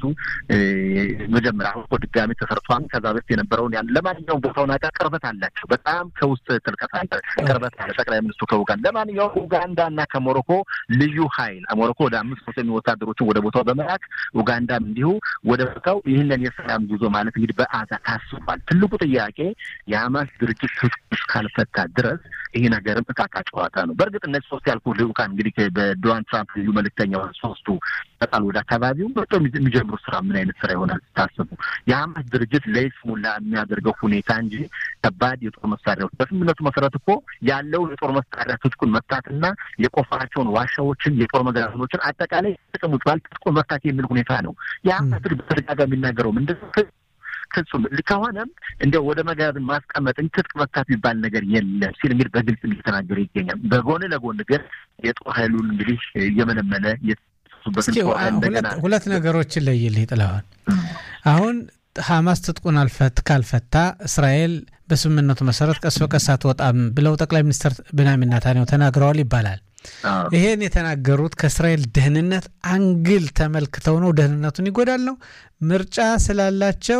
መጀመሪያ አሁን እኮ ድጋሚ ተሰርቷል። ከዛ በፊት የነበረውን ያን ለማንኛውም ቦታውን አቃ ቅርበት አላቸው። በጣም ከውስጥ ጥልቀት አለ፣ ቅርበት አለ። ጠቅላይ ሚኒስትሩ ከኡጋንዳ ለማንኛውም ኡጋንዳ እና ከሞሮኮ ልዩ ኃይል ሞሮኮ ወደ አምስት መቶ የሚሆኑ ወታደሮችን ወደ ቦታው በመላክ ኡጋንዳም እንዲሁ ወደ ቦታው ይህንን የሰላም ጉዞ ማለት እንግዲህ በአዛ ታስቧል። ትልቁ ጥያቄ የሀማስ ድርጅት እስካልፈታ ድረስ ይሄ ነገርም እቃቃ ጨዋታ ነው። በእርግጥ እነዚህ ሶስት ያልኩ ልዑካን እንግዲህ በዶናልድ ትራምፕ ልዩ መልእክተኛ ሶስቱ በጣል ወደ አካባቢው መጥቶ የሚጀምሩ ስራ ምን አይነት ስራ ይሆናል ስታስቡ የሀማስ ድርጅት ለይስሙላ የሚያደርገው ሁኔታ እንጂ ከባድ የጦር መሳሪያዎች በስምምነቱ መሰረት እኮ ያለውን የጦር መሳሪያ ትጥቁን መፍታትና የቆፈራቸውን ዋሻዎችን የጦር መጋዘኖችን አጠቃላይ ጥቅም ውጭ ትጥቁን መፍታት የሚል ሁኔታ ነው። የሀማስ ድርጅት በተደጋጋሚ የሚናገረው ምንድን ነው? ፍጹም ከሆነም እንደው ወደ መጋዘን ማስቀመጥ እንጂ ትጥቅ መፍታት የሚባል ነገር የለም ሲል እንግዲህ በግልጽ እየተናገረ ይገኛል። በጎን ለጎን ግን የጦር ኃይሉን እንግዲህ እየመለመለ እስኪ ሁለት ነገሮችን ለይልህ ጥለዋል። አሁን ሀማስ ትጥቁን አልፈት ካልፈታ እስራኤል በስምምነቱ መሰረት ቀስ በቀስ አትወጣም ብለው ጠቅላይ ሚኒስትር ብንያሚን ኔታንያሁ ተናግረዋል ይባላል። ይሄን የተናገሩት ከእስራኤል ደህንነት አንግል ተመልክተው ነው። ደህንነቱን ይጎዳል ነው። ምርጫ ስላላቸው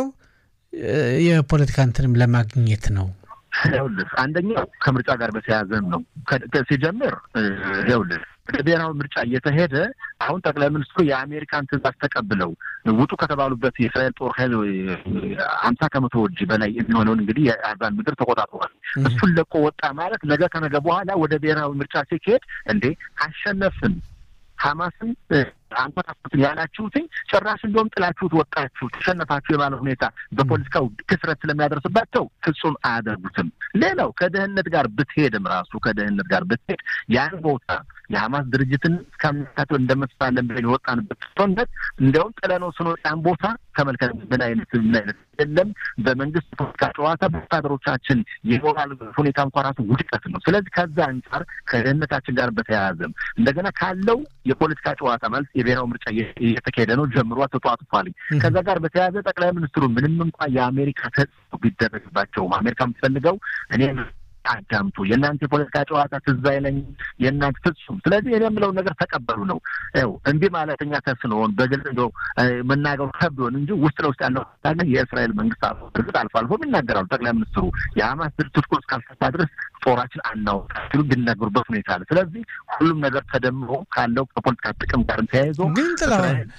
የፖለቲካ እንትንም ለማግኘት ነው። ይኸውልህ አንደኛው ከምርጫ ጋር በተያያዘም ነው። ሲጀምር ይኸውልህ ብሔራዊ ምርጫ እየተሄደ አሁን ጠቅላይ ሚኒስትሩ የአሜሪካን ትዕዛዝ ተቀብለው ውጡ ከተባሉበት የእስራኤል ጦር ኃይል አምሳ ከመቶ ወጅ በላይ የሚሆነውን እንግዲህ የአርባን ምድር ተቆጣጥሯል። እሱን ለቆ ወጣ ማለት ነገ ከነገ በኋላ ወደ ብሔራዊ ምርጫ ሲካሄድ እንዴ አሸነፍን ሀማስን አንኮታኩትን ያላችሁትኝ ጭራሽ እንደውም ጥላችሁት ወጣችሁ ተሸነፋችሁ የማለት ሁኔታ በፖለቲካው ክስረት ስለሚያደርስባቸው ፍጹም አያደርጉትም። ሌላው ከደህንነት ጋር ብትሄድም ራሱ ከደህንነት ጋር ብትሄድ ያን ቦታ የሀማስ ድርጅትን እስከምታቸው እንደመስፋለን ብለን የወጣንበት ጦርነት እንዲያውም ጥለነው ስንወጣ ያን ቦታ ተመልከት ምን አይነት ምን አይነት የለም በመንግስት ፖለቲካ ጨዋታ በወታደሮቻችን የሞራል ሁኔታ እንኳ ራሱ ውድቀት ነው። ስለዚህ ከዛ አንጻር ከደህንነታችን ጋር በተያያዘም እንደገና ካለው የፖለቲካ ጨዋታ ማለት የብሔራዊ ምርጫ እየተካሄደ ነው ጀምሯ ተጧጥፏል። ከዛ ጋር በተያያዘ ጠቅላይ ሚኒስትሩ ምንም እንኳ የአሜሪካ ተጽዕኖ ቢደረግባቸውም አሜሪካ የምትፈልገው እኔ አዳምጡ፣ የእናንተ የፖለቲካ ጨዋታ ትዝ አይለኝም የእናንተ ፍጹም። ስለዚህ እኔ የምለውን ነገር ተቀበሉ ነው። ው እንዲህ ማለት እኛ ተስኖን በግልጽ እንደው መናገሩ ከብዶን እንጂ ውስጥ ለውስጥ ያለው ግን የእስራኤል መንግስት እርግጥ አልፎ አልፎም ይናገራሉ። ጠቅላይ ሚኒስትሩ የሀማስ ድርጅት ትጥቁን እስካልፈታ ድረስ ጦራችን አናውጣ ሲሉ ቢናገሩበት ሁኔታ አለ። ስለዚህ ሁሉም ነገር ተደምሮ ካለው ከፖለቲካ ጥቅም ጋር ተያይዞ ግን ጥላሁን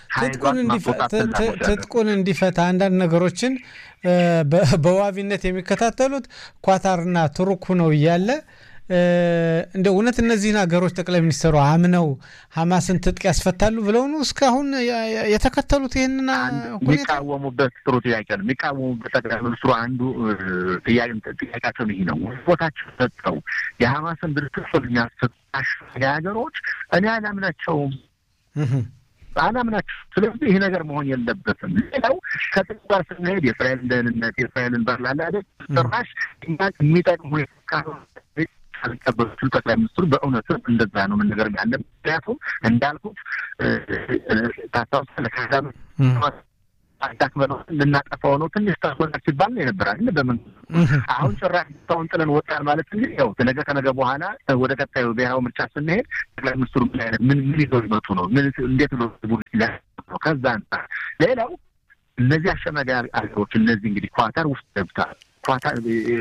ትጥቁን እንዲፈታ አንዳንድ ነገሮችን በዋቢነት የሚከታተሉት ኳታርና ቱርክ ነው እያለ እንደ እውነት እነዚህን ሀገሮች ጠቅላይ ሚኒስትሩ አምነው ሀማስን ትጥቅ ያስፈታሉ ብለው ነው እስካሁን የተከተሉት? ይህንን የሚቃወሙበት ጥሩ ጥያቄ ነው። የሚቃወሙበት ጠቅላይ ሚኒስትሩ አንዱ ጥያቄያቸውን ይህ ነው። ቦታቸው ሰጠው የሀማስን ድርጅት የሚያስፈቱ ሀገሮች እኔ አላምናቸውም አላምናቸው። ስለዚህ ይህ ነገር መሆን የለበትም። ሌላው ከጥቅም ጋር ስንሄድ የእስራኤልን ደህንነት የእስራኤልን ባርላላ ጭራሽ የሚጠቅም ሁኔታ አልቀበሉት ጠቅላይ ሚኒስትሩ በእውነትም እንደዛ ነው መነገር ያለ። ምክንያቱም እንዳልኩት ታስታውሳለህ ከዛ አዳክመነው ልናጠፋው ነው ትንሽ ታስወጣ ሲባል ነው የነበራል በምን አሁን ጭራሽ ሰውን ጥለን ወጣን ማለት እንግዲህ ያው ነገ ከነገ በኋላ ወደ ቀጣዩ ብሔራዊ ምርጫ ስንሄድ ጠቅላይ ሚኒስትሩ ምን አይነት ምን ምን ይዘው ሊመጡ ነው? ምን እንዴት ብሎ ነው? ከዛ አንጻር ሌላው እነዚህ አሸማጋይ አገሮች እነዚህ እንግዲህ ኳታር ውስጥ ገብታል ኳታር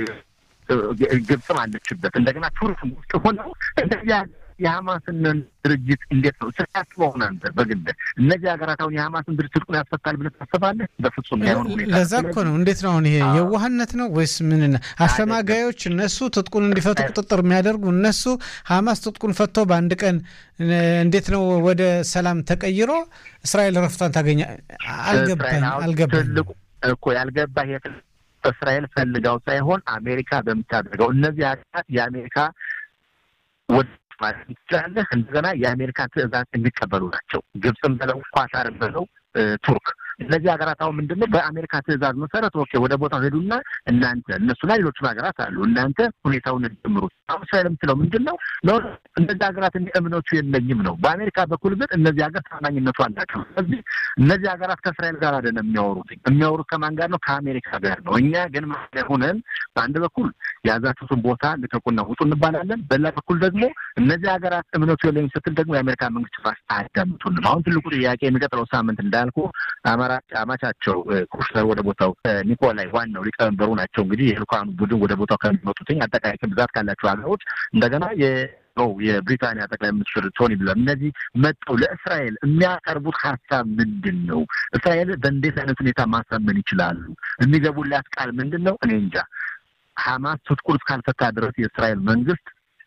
ግብፅም አለችበት እንደገና ቱርክም ውስጥ ሆነው እንደዚህ የሀማስን ድርጅት እንዴት ነው ስታስበው አንተ በግል እነዚህ ሀገራት አሁን የሀማስን ድርጅት ትጥቁን ያስፈታል ብለህ ታስባለህ? በፍጹም ላይሆን ሁኔታ ለዛ እኮ ነው። እንዴት ነው አሁን ይሄ የዋህነት ነው ወይስ ምን? አሸማጋዮች እነሱ ትጥቁን እንዲፈቱ ቁጥጥር የሚያደርጉ እነሱ ሀማስ ትጥቁን ፈቶ በአንድ ቀን እንዴት ነው ወደ ሰላም ተቀይሮ እስራኤል ረፍቷን ታገኛ? አልገባኝ አልገባኝ እኮ ያልገባህ እስራኤል ፈልጋው ሳይሆን አሜሪካ በምታደርገው እነዚህ ሀገራት የአሜሪካ ወደ ማለት ትችላለህ። እንደገና የአሜሪካ ትዕዛዝ የሚቀበሉ ናቸው። ግብፅም በለው ኳታርም በለው ቱርክ እነዚህ ሀገራት አሁን ምንድን ነው በአሜሪካ ትዕዛዝ መሰረት ኦኬ ወደ ቦታው ሄዱና እናንተ እነሱና ሌሎችም ሀገራት አሉ እናንተ ሁኔታውን ጀምሩት። አሁን እስራኤል የምትለው ምንድን ነው እነዚህ ሀገራት እምነቱ የለኝም ነው። በአሜሪካ በኩል ግን እነዚህ ሀገር ታማኝነቱ አላቸው። ስለዚህ እነዚህ ሀገራት ከእስራኤል ጋር አይደለም የሚያወሩት። የሚያወሩት ከማን ጋር ነው? ከአሜሪካ ጋር ነው። እኛ ግን ማለ ሆነን በአንድ በኩል የያዛችሁትን ቦታ ልቀቁና ውጡ እንባላለን። በሌላ በኩል ደግሞ እነዚህ ሀገራት እምነቱ የለኝም ስትል ደግሞ የአሜሪካ መንግስት ራስ አያዳምጡንም። አሁን ትልቁ ጥያቄ የሚቀጥለው ሳምንት እንዳልኩ አማቻቸው ኩሽነር ወደ ቦታው ኒኮላይ ዋናው ሊቀመንበሩ ናቸው። እንግዲህ የልኡካኑ ቡድን ወደ ቦታው ከሚመጡትኝ አጠቃላይ ብዛት ካላቸው ሀገሮች እንደገና ነው የብሪታንያ ጠቅላይ ሚኒስትር ቶኒ ብለር እነዚህ መጠው ለእስራኤል የሚያቀርቡት ሀሳብ ምንድን ነው? እስራኤል በእንዴት አይነት ሁኔታ ማሳመን ይችላሉ? የሚገቡላት ቃል ምንድን ነው? እኔ እንጃ። ሀማስ ትጥቁን እስካልፈታ ድረስ የእስራኤል መንግስት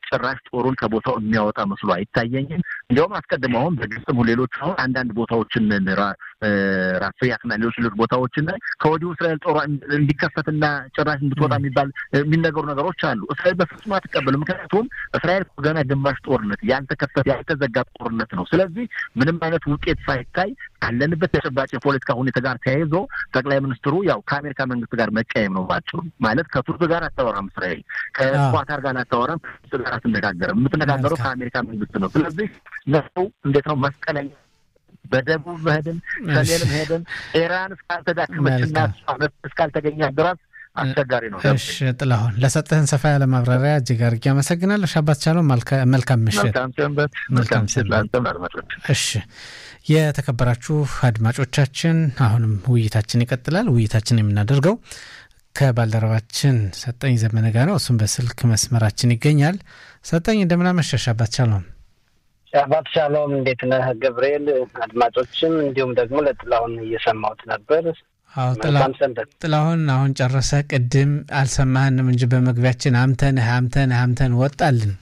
ጭራሽ ጦሩን ከቦታው የሚያወጣ መስሎ አይታየኝም። እንዲያውም አስቀድሞ አሁን በግብፅም ሌሎች አሁን አንዳንድ ቦታዎችን ራፍያትና ሌሎች ሌሎች ቦታዎችን ላይ ከወዲሁ እስራኤል ጦሯ እንዲከፈትና ጭራሽ እንድትወጣ የሚባል የሚነገሩ ነገሮች አሉ። እስራኤል በፍጹም አትቀበልም። ምክንያቱም እስራኤል ገና ግማሽ ጦርነት ያልተከፈተ ያልተዘጋ ጦርነት ነው። ስለዚህ ምንም አይነት ውጤት ሳይታይ ካለንበት ተጨባጭ የፖለቲካ ሁኔታ ጋር ተያይዞ ጠቅላይ ሚኒስትሩ ያው ከአሜሪካ መንግስት ጋር መቀየም ነው ባቸው ማለት ከቱርክ ጋር አታወራም እስራኤል ከኳታር ጋር አታወራም ከግብጽ ጋር አትነጋገርም። የምትነጋገረው ከአሜሪካ መንግስት ነው። ስለዚህ ነው እንዴት ነው መስቀለኛ በደቡብ መሄድን ሰሜንም ሄድን ኢራን እስካልተዳከመችና እስካልተገኘ ድረስ አስቸጋሪ ነው። እሺ ጥላሁን፣ ለሰጠህን ሰፋ ያለ ማብራሪያ እጅግ አድርጌ አመሰግናለሁ። ሻባት ቻለው። መልካም ምሽት። መልካም ሰንበት። መልካም ምሽት ለአንተም አድማጮች። እሺ የተከበራችሁ አድማጮቻችን፣ አሁንም ውይይታችን ይቀጥላል። ውይይታችን የምናደርገው ከባልደረባችን ሰጠኝ ዘመነ ጋር ነው። እሱም በስልክ መስመራችን ይገኛል። ሰጠኝ እንደምናመሸሽ አባት ቻለውም ሻባት ሻሎም እንዴት ነህ ገብርኤል? አድማጮችም እንዲሁም ደግሞ ለጥላሁን እየሰማሁት ነበር። አዎ ጥላሁን አሁን ጨረሰ። ቅድም አልሰማህንም እንጂ በመግቢያችን አምተንህ አምተንህ አምተን ወጣልን።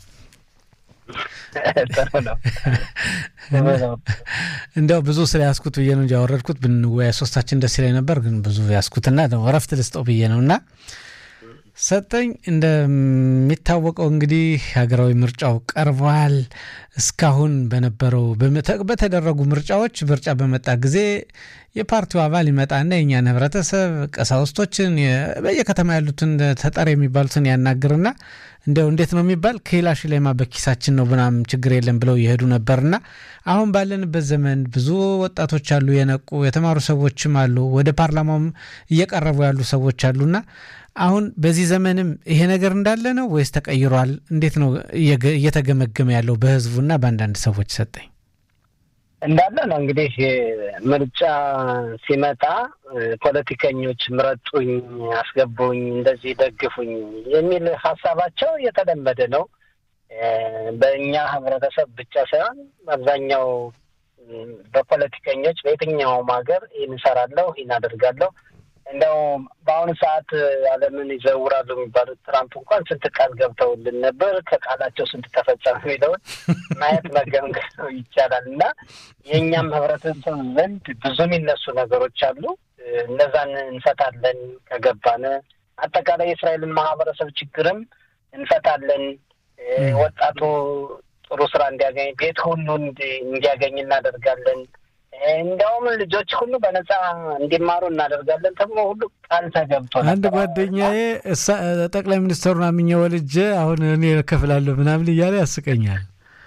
እንደው ብዙ ስለ ያስኩት ብዬ ነው እንጂ ያወረድኩት ብንወያ ሶስታችን ደስ ይለኝ ነበር፣ ግን ብዙ ያስኩትና እረፍት ልስጠው ብዬ ነው እና ሰጠኝ እንደሚታወቀው እንግዲህ ሀገራዊ ምርጫው ቀርቧል። እስካሁን በነበረው በተደረጉ ምርጫዎች ምርጫ በመጣ ጊዜ የፓርቲው አባል ይመጣና የእኛን ህብረተሰብ ቀሳውስቶችን፣ በየከተማ ያሉትን ተጠሪ የሚባሉትን ያናግርና እንደው እንዴት ነው የሚባል ከላሽ ላይማ በኪሳችን ነው ምናምን ችግር የለም ብለው የሄዱ ነበርና አሁን ባለንበት ዘመን ብዙ ወጣቶች አሉ፣ የነቁ የተማሩ ሰዎችም አሉ፣ ወደ ፓርላማውም እየቀረቡ ያሉ ሰዎች አሉና አሁን በዚህ ዘመንም ይሄ ነገር እንዳለ ነው ወይስ ተቀይሯል? እንዴት ነው እየተገመገመ ያለው በህዝቡና በአንዳንድ ሰዎች? ሰጠኝ እንዳለ ነው እንግዲህ ምርጫ ሲመጣ ፖለቲከኞች ምረጡኝ፣ አስገቡኝ፣ እንደዚህ ደግፉኝ የሚል ሀሳባቸው የተለመደ ነው። በእኛ ህብረተሰብ ብቻ ሳይሆን አብዛኛው በፖለቲከኞች በየትኛውም ሀገር ይህን እሰራለሁ፣ ይህን አደርጋለሁ እንደው በአሁኑ ሰዓት ዓለምን ይዘውራሉ የሚባሉት ትራምፕ እንኳን ስንት ቃል ገብተውልን ነበር። ከቃላቸው ስንት ተፈጸመ የሚለውን ማየት መገምገም ይቻላል። እና የእኛም ህብረተሰብ ዘንድ ብዙ የሚነሱ ነገሮች አሉ። እነዛን እንፈታለን ከገባን፣ አጠቃላይ የእስራኤልን ማህበረሰብ ችግርም እንፈታለን። ወጣቱ ጥሩ ስራ እንዲያገኝ፣ ቤት ሁሉ እንዲያገኝ እናደርጋለን። እንዲያውም ልጆች ሁሉ በነጻ እንዲማሩ እናደርጋለን ተብሎ ሁሉ ቃል ተገብቶ አንድ ጓደኛዬ ጠቅላይ ሚኒስትሩን አምኜ ወልጄ አሁን እኔ እከፍላለሁ ምናምን እያለ ያስቀኛል።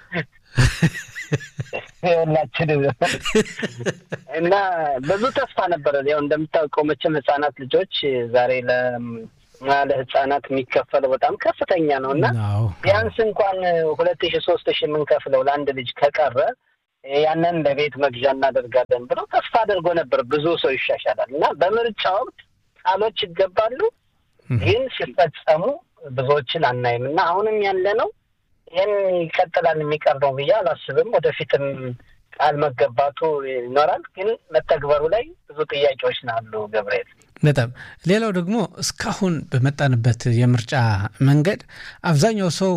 ሁላችንም እና ብዙ ተስፋ ነበረ። ያው እንደምታውቀው መቼም ህጻናት ልጆች ዛሬ ለ ለህጻናት የሚከፈለው በጣም ከፍተኛ ነው እና ቢያንስ እንኳን ሁለት ሺ ሶስት ሺ የምንከፍለው ለአንድ ልጅ ከቀረ ያንን ለቤት መግዣ እናደርጋለን ብለው ተስፋ አድርጎ ነበር። ብዙ ሰው ይሻሻላል እና በምርጫ ወቅት ቃሎች ይገባሉ፣ ግን ሲፈጸሙ ብዙዎችን አናይም እና አሁንም ያለ ነው ይህን ይቀጥላል የሚቀር ነው ብዬ አላስብም። ወደፊትም ቃል መገባቱ ይኖራል፣ ግን መተግበሩ ላይ ብዙ ጥያቄዎች ናሉ። ገብርኤል በጣም ሌላው ደግሞ እስካሁን በመጣንበት የምርጫ መንገድ አብዛኛው ሰው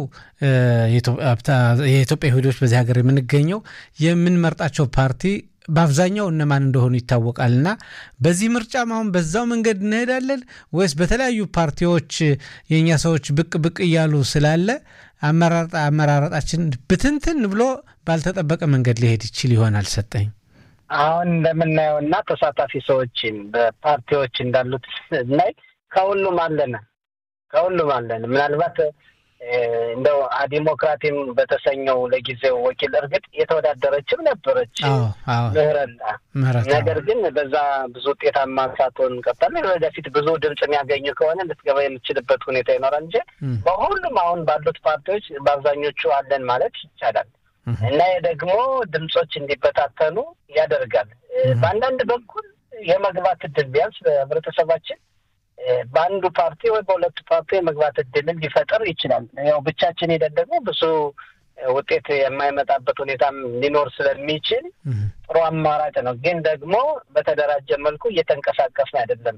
የኢትዮጵያ ይሁዶች በዚህ ሀገር የምንገኘው የምንመርጣቸው ፓርቲ በአብዛኛው እነማን እንደሆኑ ይታወቃል እና በዚህ ምርጫም አሁን በዛው መንገድ እንሄዳለን ወይስ በተለያዩ ፓርቲዎች የእኛ ሰዎች ብቅ ብቅ እያሉ ስላለ አመራረጣችን ብትንትን ብሎ ባልተጠበቀ መንገድ ሊሄድ ይችል ይሆናል? ሰጠኝ አሁን እንደምናየው እና ተሳታፊ ሰዎችን በፓርቲዎች እንዳሉት ስናይ ከሁሉም አለን ከሁሉም አለን። ምናልባት እንደው ዲሞክራቲም በተሰኘው ለጊዜው ወኪል እርግጥ የተወዳደረችም ነበረች ምህረታ። ነገር ግን በዛ ብዙ ውጤታማ ሳትሆን ቀጥላለች። ወደፊት ብዙ ድምፅ የሚያገኙ ከሆነ ልትገባ የምትችልበት ሁኔታ ይኖራል እንጂ በሁሉም አሁን ባሉት ፓርቲዎች በአብዛኞቹ አለን ማለት ይቻላል። እና ደግሞ ድምፆች እንዲበታተኑ ያደርጋል። በአንዳንድ በኩል የመግባት እድል ቢያንስ በህብረተሰባችን በአንዱ ፓርቲ ወይ በሁለቱ ፓርቲ የመግባት እድልን ሊፈጠር ይችላል። ያው ብቻችን ሄደን ደግሞ ብዙ ውጤት የማይመጣበት ሁኔታም ሊኖር ስለሚችል ጥሩ አማራጭ ነው። ግን ደግሞ በተደራጀ መልኩ እየተንቀሳቀስን አይደለም።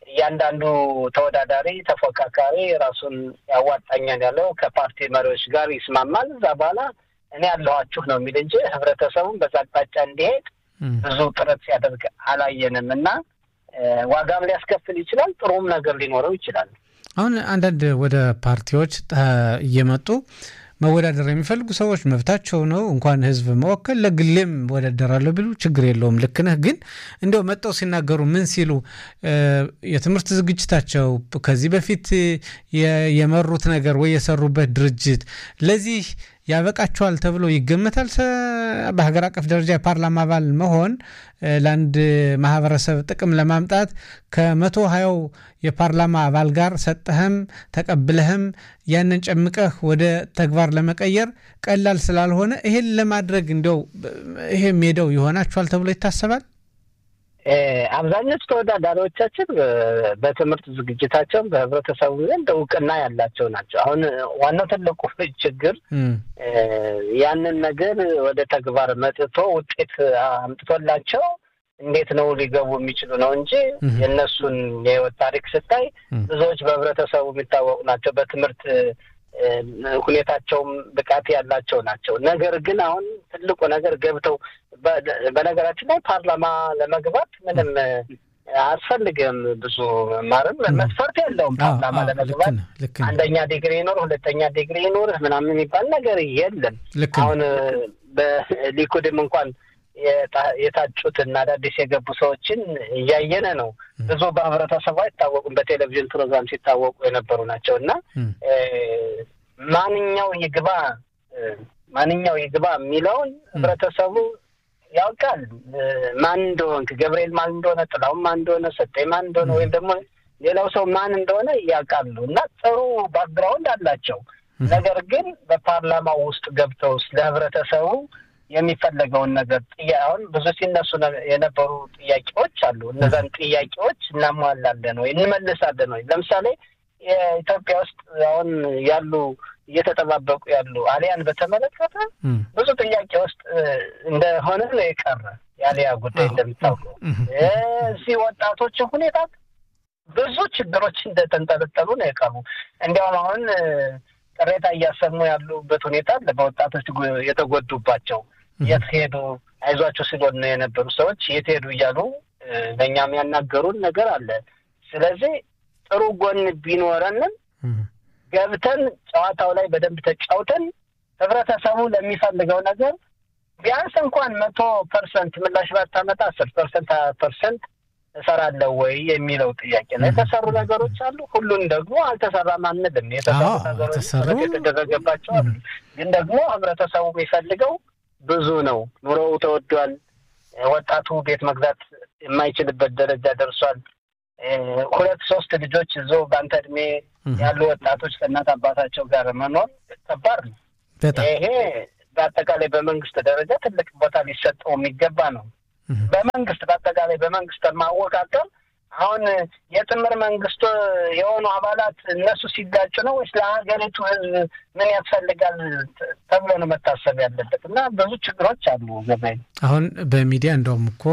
እያንዳንዱ ተወዳዳሪ ተፎካካሪ ራሱን ያዋጣኛል ያለው ከፓርቲ መሪዎች ጋር ይስማማል። እዛ በኋላ እኔ ያለኋችሁ ነው የሚል እንጂ ህብረተሰቡን በዛ አቅጣጫ እንዲሄድ ብዙ ጥረት ሲያደርግ አላየንም እና ዋጋም ሊያስከፍል ይችላል። ጥሩም ነገር ሊኖረው ይችላል። አሁን አንዳንድ ወደ ፓርቲዎች እየመጡ መወዳደር የሚፈልጉ ሰዎች መብታቸው ነው። እንኳን ህዝብ መወከል ለግሌም ወዳደራለሁ ቢሉ ችግር የለውም። ልክ ነህ። ግን እንዲያው መጠው ሲናገሩ ምን ሲሉ የትምህርት ዝግጅታቸው ከዚህ በፊት የመሩት ነገር ወይ የሰሩበት ድርጅት ለዚህ ያበቃቸዋል ተብሎ ይገመታል። በሀገር አቀፍ ደረጃ የፓርላማ አባል መሆን ለአንድ ማህበረሰብ ጥቅም ለማምጣት ከመቶ ሀያው የፓርላማ አባል ጋር ሰጠህም ተቀብለህም ያንን ጨምቀህ ወደ ተግባር ለመቀየር ቀላል ስላልሆነ ይሄን ለማድረግ እንዲያው ይሄ ሜዳው ይሆናችኋል ተብሎ ይታሰባል። አብዛኞቹ ተወዳዳሪዎቻችን በትምህርት ዝግጅታቸውን በህብረተሰቡ ዘንድ እውቅና ያላቸው ናቸው። አሁን ዋናው ትልቁ ችግር ያንን ነገር ወደ ተግባር መጥቶ ውጤት አምጥቶላቸው እንዴት ነው ሊገቡ የሚችሉ ነው እንጂ የእነሱን የህይወት ታሪክ ስታይ ብዙዎች በህብረተሰቡ የሚታወቁ ናቸው። በትምህርት ሁኔታቸውም ብቃት ያላቸው ናቸው። ነገር ግን አሁን ትልቁ ነገር ገብተው በነገራችን ላይ ፓርላማ ለመግባት ምንም አያስፈልግም። ብዙ ማርም መስፈርት የለውም። ፓርላማ ለመግባት አንደኛ ዲግሪ ይኖር፣ ሁለተኛ ዲግሪ ይኖር ምናምን የሚባል ነገር የለም። አሁን በሊኩድም እንኳን የታጩትና አዳዲስ የገቡ ሰዎችን እያየነ ነው። ብዙ በህብረተሰቡ አይታወቁም። በቴሌቪዥን ፕሮግራም ሲታወቁ የነበሩ ናቸው እና ማንኛው ይግባ ማንኛው ይግባ የሚለውን ህብረተሰቡ ያውቃል። ማን እንደሆንክ ገብርኤል ማን እንደሆነ፣ ጥላውን ማን እንደሆነ፣ ሰጠኝ ማን እንደሆነ ወይም ደግሞ ሌላው ሰው ማን እንደሆነ ያውቃሉ እና ጥሩ ባክግራውንድ አላቸው። ነገር ግን በፓርላማው ውስጥ ገብተው ስለ ህብረተሰቡ የሚፈለገውን ነገር አሁን ብዙ ሲነሱ የነበሩ ጥያቄዎች አሉ። እነዛን ጥያቄዎች እናሟላለን ወይ እንመልሳለን ወይ? ለምሳሌ የኢትዮጵያ ውስጥ አሁን ያሉ እየተጠባበቁ ያሉ አሊያን በተመለከተ ብዙ ጥያቄ ውስጥ እንደሆነ ነው የቀረ የአሊያ ጉዳይ እንደሚታወቀው እዚህ ወጣቶች ሁኔታ ብዙ ችግሮች እንደተንጠለጠሉ ነው የቀሩ። እንዲያውም አሁን ቅሬታ እያሰሙ ያሉበት ሁኔታ አለ። በወጣቶች የተጎዱባቸው የት ሄዱ አይዟቸው ሲሎን ነው የነበሩ ሰዎች የት ሄዱ እያሉ ለእኛም ያናገሩን ነገር አለ። ስለዚህ ጥሩ ጎን ቢኖረንም ገብተን ጨዋታው ላይ በደንብ ተጫውተን ህብረተሰቡ ለሚፈልገው ነገር ቢያንስ እንኳን መቶ ፐርሰንት ምላሽ ባታመጣ አስር ፐርሰንት ሀያ ፐርሰንት እሰራለሁ ወይ የሚለው ጥያቄ ነው። የተሰሩ ነገሮች አሉ። ሁሉን ደግሞ አልተሰራም አንልም። የተሰሩ ነገሮች የተደረገባቸው አሉ። ግን ደግሞ ህብረተሰቡ የሚፈልገው ብዙ ነው። ኑሮው ተወዷል። ወጣቱ ቤት መግዛት የማይችልበት ደረጃ ደርሷል። ሁለት ሶስት ልጆች ይዞ በአንተ እድሜ ያሉ ወጣቶች ከእናት አባታቸው ጋር መኖር ከባድ ነው። ይሄ በአጠቃላይ በመንግስት ደረጃ ትልቅ ቦታ ሊሰጠው የሚገባ ነው። በመንግስት በአጠቃላይ በመንግስት ማወቃቀር አሁን የጥምር መንግስቱ የሆኑ አባላት እነሱ ሲጋጩ ነው ወይስ ለሀገሪቱ ህዝብ ምን ያስፈልጋል ተብሎ ነው መታሰብ ያለበት? እና ብዙ ችግሮች አሉ። ገበያ አሁን በሚዲያ እንደውም እኮ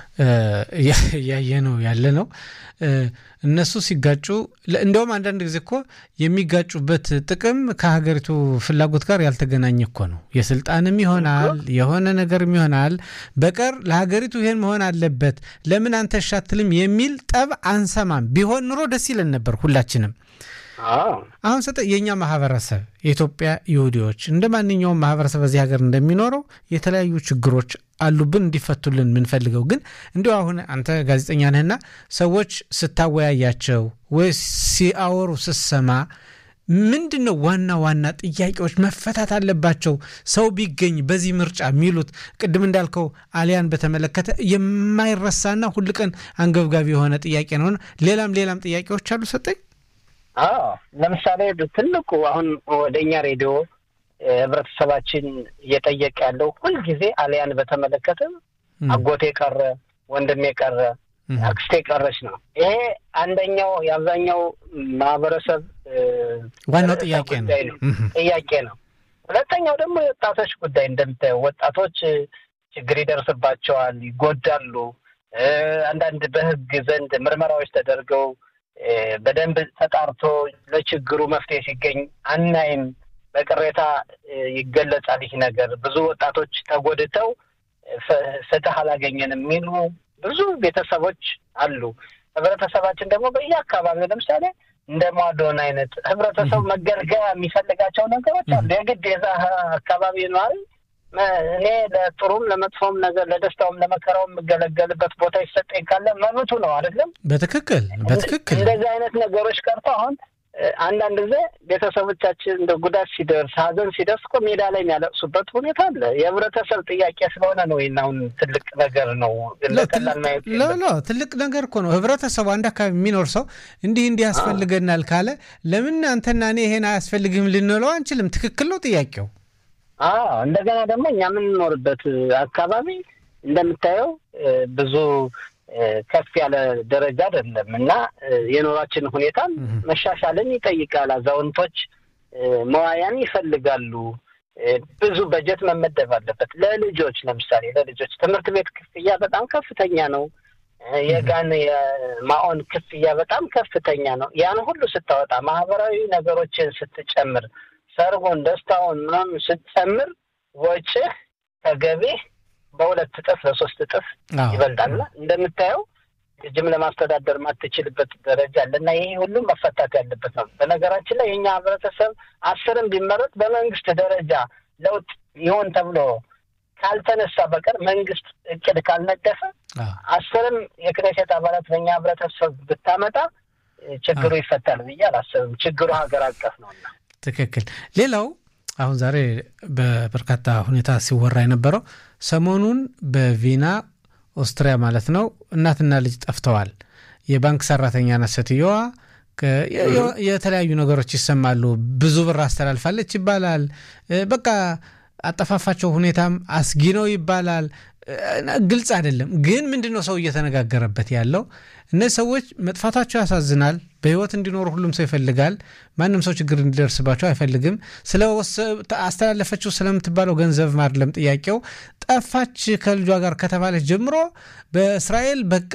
እያየ ነው ያለ ነው እነሱ ሲጋጩ እንደውም አንዳንድ ጊዜ እኮ የሚጋጩበት ጥቅም ከሀገሪቱ ፍላጎት ጋር ያልተገናኘ እኮ ነው። የስልጣንም ይሆናል የሆነ ነገርም ይሆናል በቀር ለሀገሪቱ ይሄን መሆን አለበት ለምን አንተ ሻትልም የሚል ጠብ አንሰማም። ቢሆን ኑሮ ደስ ይለን ነበር ሁላችንም። አሁን ሰጠ የእኛ ማህበረሰብ የኢትዮጵያ ይሁዲዎች እንደ ማንኛውም ማህበረሰብ በዚህ ሀገር እንደሚኖረው የተለያዩ ችግሮች አሉብን እንዲፈቱልን የምንፈልገው ግን እንዲሁ አሁን አንተ ጋዜጠኛ ነህና ሰዎች ስታወያያቸው ወይ ሲአወሩ ስሰማ ምንድን ነው ዋና ዋና ጥያቄዎች መፈታት አለባቸው ሰው ቢገኝ በዚህ ምርጫ የሚሉት ቅድም እንዳልከው አሊያን በተመለከተ የማይረሳና ሁል ቀን አንገብጋቢ የሆነ ጥያቄ ነውና ሌላም ሌላም ጥያቄዎች አሉ ሰጠኝ አዎ ለምሳሌ ትልቁ አሁን ወደ እኛ ሬዲዮ ህብረተሰባችን እየጠየቀ ያለው ሁልጊዜ አሊያን በተመለከተ አጎቴ ቀረ፣ ወንድሜ ቀረ፣ አክስቴ ቀረች ነው። ይሄ አንደኛው የአብዛኛው ማህበረሰብ ዋናው ጥያቄ ነው ጥያቄ ነው። ሁለተኛው ደግሞ የወጣቶች ጉዳይ እንደምታየው ወጣቶች ችግር ይደርስባቸዋል፣ ይጎዳሉ። አንዳንድ በህግ ዘንድ ምርመራዎች ተደርገው በደንብ ተጣርቶ ለችግሩ መፍትሄ ሲገኝ አናይም። በቅሬታ ይገለጻል። ይህ ነገር ብዙ ወጣቶች ተጎድተው ፍትህ አላገኘንም የሚሉ ብዙ ቤተሰቦች አሉ። ህብረተሰባችን ደግሞ በየአካባቢው ለምሳሌ እንደ ሟዶን አይነት ህብረተሰቡ መገልገያ የሚፈልጋቸው ነገሮች አሉ። የግድ የዛ አካባቢ ነዋሪ እኔ ለጥሩም ለመጥፎም ነገር ለደስታውም ለመከራውም የምገለገልበት ቦታ ይሰጠኝ ካለ መብቱ ነው አይደለም? በትክክል በትክክል እንደዚህ አይነት ነገሮች ቀርቶ አሁን አንዳንድ ጊዜ ቤተሰቦቻችን እንደ ጉዳት ሲደርስ ሀዘን ሲደርስ እኮ ሜዳ ላይ የሚያለቅሱበት ሁኔታ አለ። የህብረተሰብ ጥያቄ ስለሆነ ነው። ይህን አሁን ትልቅ ነገር ነው። ትልቅ ነገር እኮ ነው። ህብረተሰቡ አንድ አካባቢ የሚኖር ሰው እንዲህ እንዲህ ያስፈልገናል ካለ ለምን አንተና እኔ ይሄን አያስፈልግም ልንለው አንችልም። ትክክል ነው ጥያቄው። አዎ እንደገና ደግሞ እኛ የምንኖርበት አካባቢ እንደምታየው ብዙ ከፍ ያለ ደረጃ አይደለም እና የኑሯችን ሁኔታም መሻሻልን ይጠይቃል። አዛውንቶች መዋያን ይፈልጋሉ። ብዙ በጀት መመደብ አለበት። ለልጆች ለምሳሌ ለልጆች ትምህርት ቤት ክፍያ በጣም ከፍተኛ ነው። የጋን የማኦን ክፍያ በጣም ከፍተኛ ነው። ያን ሁሉ ስታወጣ ማህበራዊ ነገሮችን ስትጨምር፣ ሰርጉን፣ ደስታውን ምናምን ስትጨምር ወጪህ ከገቢህ በሁለት እጥፍ በሶስት እጥፍ ይበልጣልና እንደምታየው ልጅም ለማስተዳደር ማትችልበት ደረጃ አለ እና ይሄ ሁሉም መፈታት ያለበት ነው። በነገራችን ላይ የኛ ህብረተሰብ አስርም ቢመረጥ በመንግስት ደረጃ ለውጥ ይሆን ተብሎ ካልተነሳ በቀር መንግስት እቅድ ካልነደፈ አስርም የክኔሴት አባላት በእኛ ህብረተሰብ ብታመጣ ችግሩ ይፈታል ብዬ አላስብም። ችግሩ ሀገር አቀፍ ነውና ትክክል። ሌላው አሁን ዛሬ በበርካታ ሁኔታ ሲወራ የነበረው ሰሞኑን በቪና ኦስትሪያ ማለት ነው እናትና ልጅ ጠፍተዋል። የባንክ ሰራተኛ ናት ሴትየዋ። የተለያዩ ነገሮች ይሰማሉ። ብዙ ብር አስተላልፋለች ይባላል። በቃ አጠፋፋቸው ሁኔታም አስጊ ነው ይባላል። ግልጽ አይደለም። ግን ምንድን ነው ሰው እየተነጋገረበት ያለው? እነዚህ ሰዎች መጥፋታቸው ያሳዝናል። በህይወት እንዲኖሩ ሁሉም ሰው ይፈልጋል። ማንም ሰው ችግር እንዲደርስባቸው አይፈልግም። ስለ አስተላለፈችው ስለምትባለው ገንዘብ አይደለም ጥያቄው። ጠፋች ከልጇ ጋር ከተባለች ጀምሮ በእስራኤል በቃ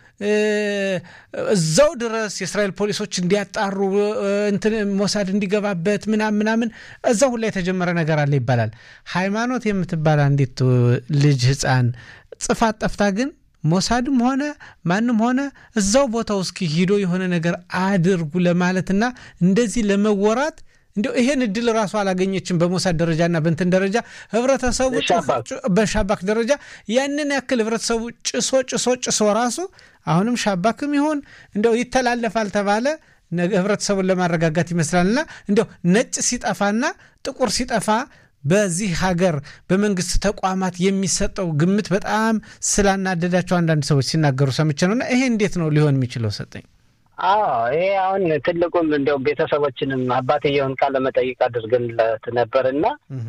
እዛው ድረስ የእስራኤል ፖሊሶች እንዲያጣሩ እንትን ሞሳድ እንዲገባበት ምናምን ምናምን እዛው ሁላ የተጀመረ ነገር አለ ይባላል። ሃይማኖት የምትባል አንዲት ልጅ ህፃን ጽፋት ጠፍታ ግን ሞሳድም ሆነ ማንም ሆነ እዛው ቦታው እስኪ ሂዶ የሆነ ነገር አድርጉ ለማለትና እንደዚህ ለመወራት እንዲያው ይሄን እድል ራሱ አላገኘችም። በሞሳድ ደረጃና በንትን ደረጃ ህብረተሰቡ በሻባክ ደረጃ ያንን ያክል ህብረተሰቡ ጭሶ ጭሶ ጭሶ ራሱ አሁንም ሻባክም ይሆን እንዲያው ይተላለፋል ተባለ ህብረተሰቡን ለማረጋጋት ይመስላልና እንዲያው ነጭ ሲጠፋና ጥቁር ሲጠፋ በዚህ ሀገር በመንግስት ተቋማት የሚሰጠው ግምት በጣም ስላናደዳቸው አንዳንድ ሰዎች ሲናገሩ ሰምቼ ነውና ይሄ እንዴት ነው ሊሆን የሚችለው ሰጠኝ? አዎ ይሄ አሁን ትልቁም እንዲያውም ቤተሰቦችንም አባትየውን ቃለ መጠይቅ አድርገንለት ነበር እና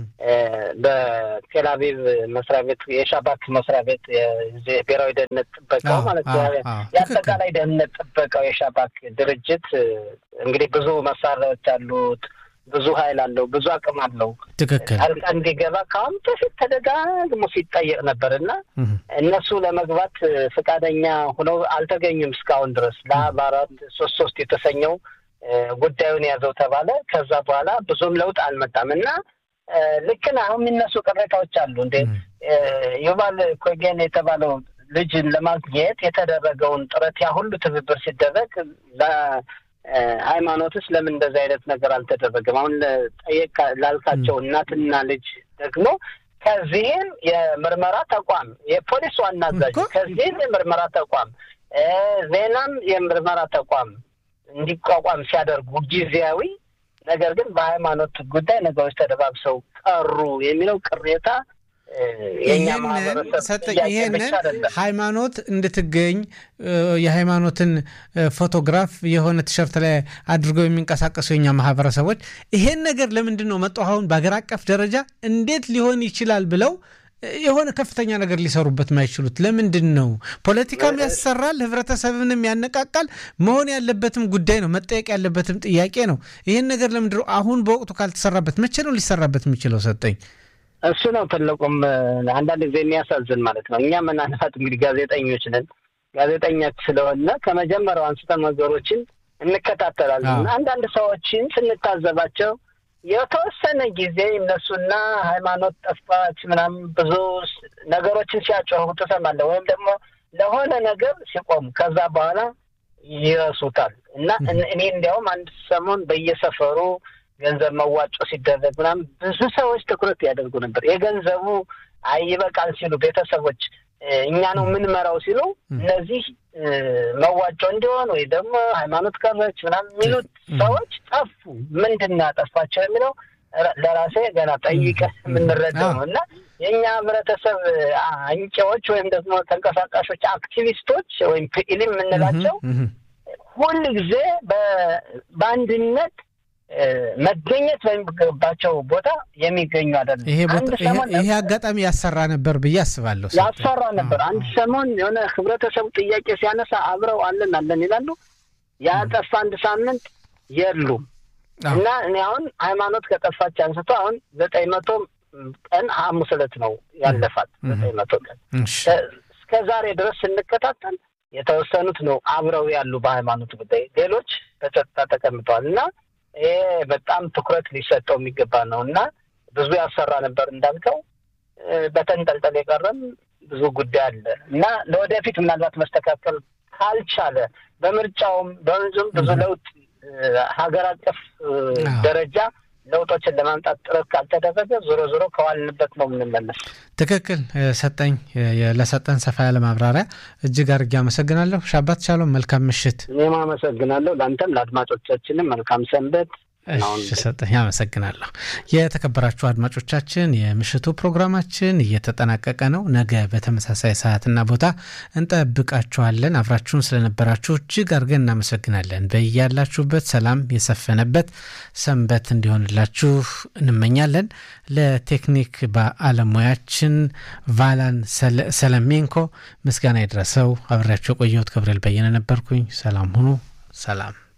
በቴል አቪቭ መስሪያ ቤት የሻባክ መስሪያ ቤት ብሔራዊ ደህንነት ጥበቃው ማለት የአጠቃላይ ደህንነት ጥበቃው የሻባክ ድርጅት እንግዲህ ብዙ መሳሪያዎች አሉት ብዙ ኃይል አለው፣ ብዙ አቅም አለው። ትክክል ጣልቃ እንዲገባ ከአሁን በፊት ተደጋግሞ ሲጠየቅ ነበር እና እነሱ ለመግባት ፈቃደኛ ሆነው አልተገኙም እስካሁን ድረስ ለአብ አራት ሶስት ሶስት የተሰኘው ጉዳዩን ያዘው ተባለ። ከዛ በኋላ ብዙም ለውጥ አልመጣም እና ልክ ነህ። አሁን የሚነሱ ቅሬታዎች አሉ። እንደ ዩቫል ኮጌን የተባለው ልጅን ለማግኘት የተደረገውን ጥረት ያ ሁሉ ትብብር ሲደረግ ሃይማኖትስ ለምን እንደዚህ አይነት ነገር አልተደረገም? አሁን ጠየቅ ላልካቸው እናትና ልጅ ደግሞ ከዚህም የምርመራ ተቋም የፖሊስ ዋና አዛዥ ከዚህም የምርመራ ተቋም ዜናም የምርመራ ተቋም እንዲቋቋም ሲያደርጉ ጊዜያዊ ነገር ግን በሃይማኖት ጉዳይ ነገሮች ተደባብሰው ቀሩ የሚለው ቅሬታ ሰጠኝ ይሄንን ሃይማኖት እንድትገኝ የሃይማኖትን ፎቶግራፍ የሆነ ቲሸርት ላይ አድርገው የሚንቀሳቀሱ የኛ ማህበረሰቦች ይሄን ነገር ለምንድን ነው መጡ አሁን በሀገር አቀፍ ደረጃ እንዴት ሊሆን ይችላል ብለው የሆነ ከፍተኛ ነገር ሊሰሩበት ማይችሉት ለምንድን ነው? ፖለቲካም ያሰራል፣ ህብረተሰብንም ያነቃቃል። መሆን ያለበትም ጉዳይ ነው፣ መጠየቅ ያለበትም ጥያቄ ነው። ይህን ነገር ለምንድን ነው አሁን በወቅቱ ካልተሰራበት መቼ ነው ሊሰራበት የሚችለው? ሰጠኝ እሱ ነው ትልቁም አንዳንድ ጊዜ የሚያሳዝን ማለት ነው። እኛ ምናልባት እንግዲህ ጋዜጠኞች ነን። ጋዜጠኛ ስለሆነ ከመጀመሪያው አንስተን ነገሮችን እንከታተላለን። አንዳንድ ሰዎችን ስንታዘባቸው የተወሰነ ጊዜ እነሱና ሃይማኖት ጠፋች ምናምን ብዙ ነገሮችን ሲያጮሁ ትሰማለህ፣ ወይም ደግሞ ለሆነ ነገር ሲቆሙ ከዛ በኋላ ይረሱታል። እና እኔ እንዲያውም አንድ ሰሞን በየሰፈሩ ገንዘብ መዋጮ ሲደረግ ምናምን ብዙ ሰዎች ትኩረት ያደርጉ ነበር። የገንዘቡ አይ ይበቃል ሲሉ ቤተሰቦች እኛ ነው የምንመራው ሲሉ እነዚህ መዋጮ እንዲሆን ወይ ደግሞ ሃይማኖት ቀረች ምናምን የሚሉት ሰዎች ጠፉ። ምንድን ነው ያጠፋቸው የሚለው ለራሴ ገና ጠይቀህ የምንረዳው ነው እና የእኛ ህብረተሰብ አንቂዎች ወይም ደግሞ ተንቀሳቃሾች አክቲቪስቶች ወይም ፒኢሊ የምንላቸው ሁል ጊዜ በአንድነት መገኘት በሚገባቸው ቦታ የሚገኙ አይደለም። ይሄ አጋጣሚ ያሰራ ነበር ብዬ አስባለሁ። ያሰራ ነበር። አንድ ሰሞን የሆነ ህብረተሰቡ ጥያቄ ሲያነሳ አብረው አለን አለን ይላሉ። ያጠፋ አንድ ሳምንት የሉም እና እኔ አሁን ሃይማኖት ከጠፋች አንስቶ አሁን ዘጠኝ መቶ ቀን ሐሙስ ዕለት ነው ያለፋት። ዘጠኝ መቶ ቀን እስከ ዛሬ ድረስ ስንከታተል የተወሰኑት ነው አብረው ያሉ በሃይማኖት ጉዳይ፣ ሌሎች በጸጥታ ተቀምጠዋል እና ይሄ በጣም ትኩረት ሊሰጠው የሚገባ ነው እና ብዙ ያሰራ ነበር እንዳልከው፣ በተንጠልጠል የቀረም ብዙ ጉዳይ አለ እና ለወደፊት ምናልባት መስተካከል ካልቻለ በምርጫውም በወንዙም ብዙ ለውጥ ሀገር አቀፍ ደረጃ ለውጦችን ለማምጣት ጥረት ካልተደረገ ዞሮ ዞሮ ከዋልንበት ነው የምንመለስ። ትክክል ሰጠኝ። ለሰጠን ሰፋ ያለ ማብራሪያ እጅግ አድርጌ አመሰግናለሁ። ሻባት ቻሎም መልካም ምሽት። እኔም አመሰግናለሁ። ለአንተም ለአድማጮቻችንም መልካም ሰንበት። እሺ ሰጠኝ፣ አመሰግናለሁ። የተከበራችሁ አድማጮቻችን የምሽቱ ፕሮግራማችን እየተጠናቀቀ ነው። ነገ በተመሳሳይ ሰዓትና ቦታ እንጠብቃችኋለን። አብራችሁን ስለነበራችሁ እጅግ አድርገን እናመሰግናለን። በያላችሁበት ሰላም የሰፈነበት ሰንበት እንዲሆንላችሁ እንመኛለን። ለቴክኒክ ባለሙያችን ቫላን ሰለሜንኮ ምስጋና ይድረሰው። አብሬያቸው የቆየሁት ገብርኤል በየነ ነበርኩኝ። ሰላም ሁኑ። ሰላም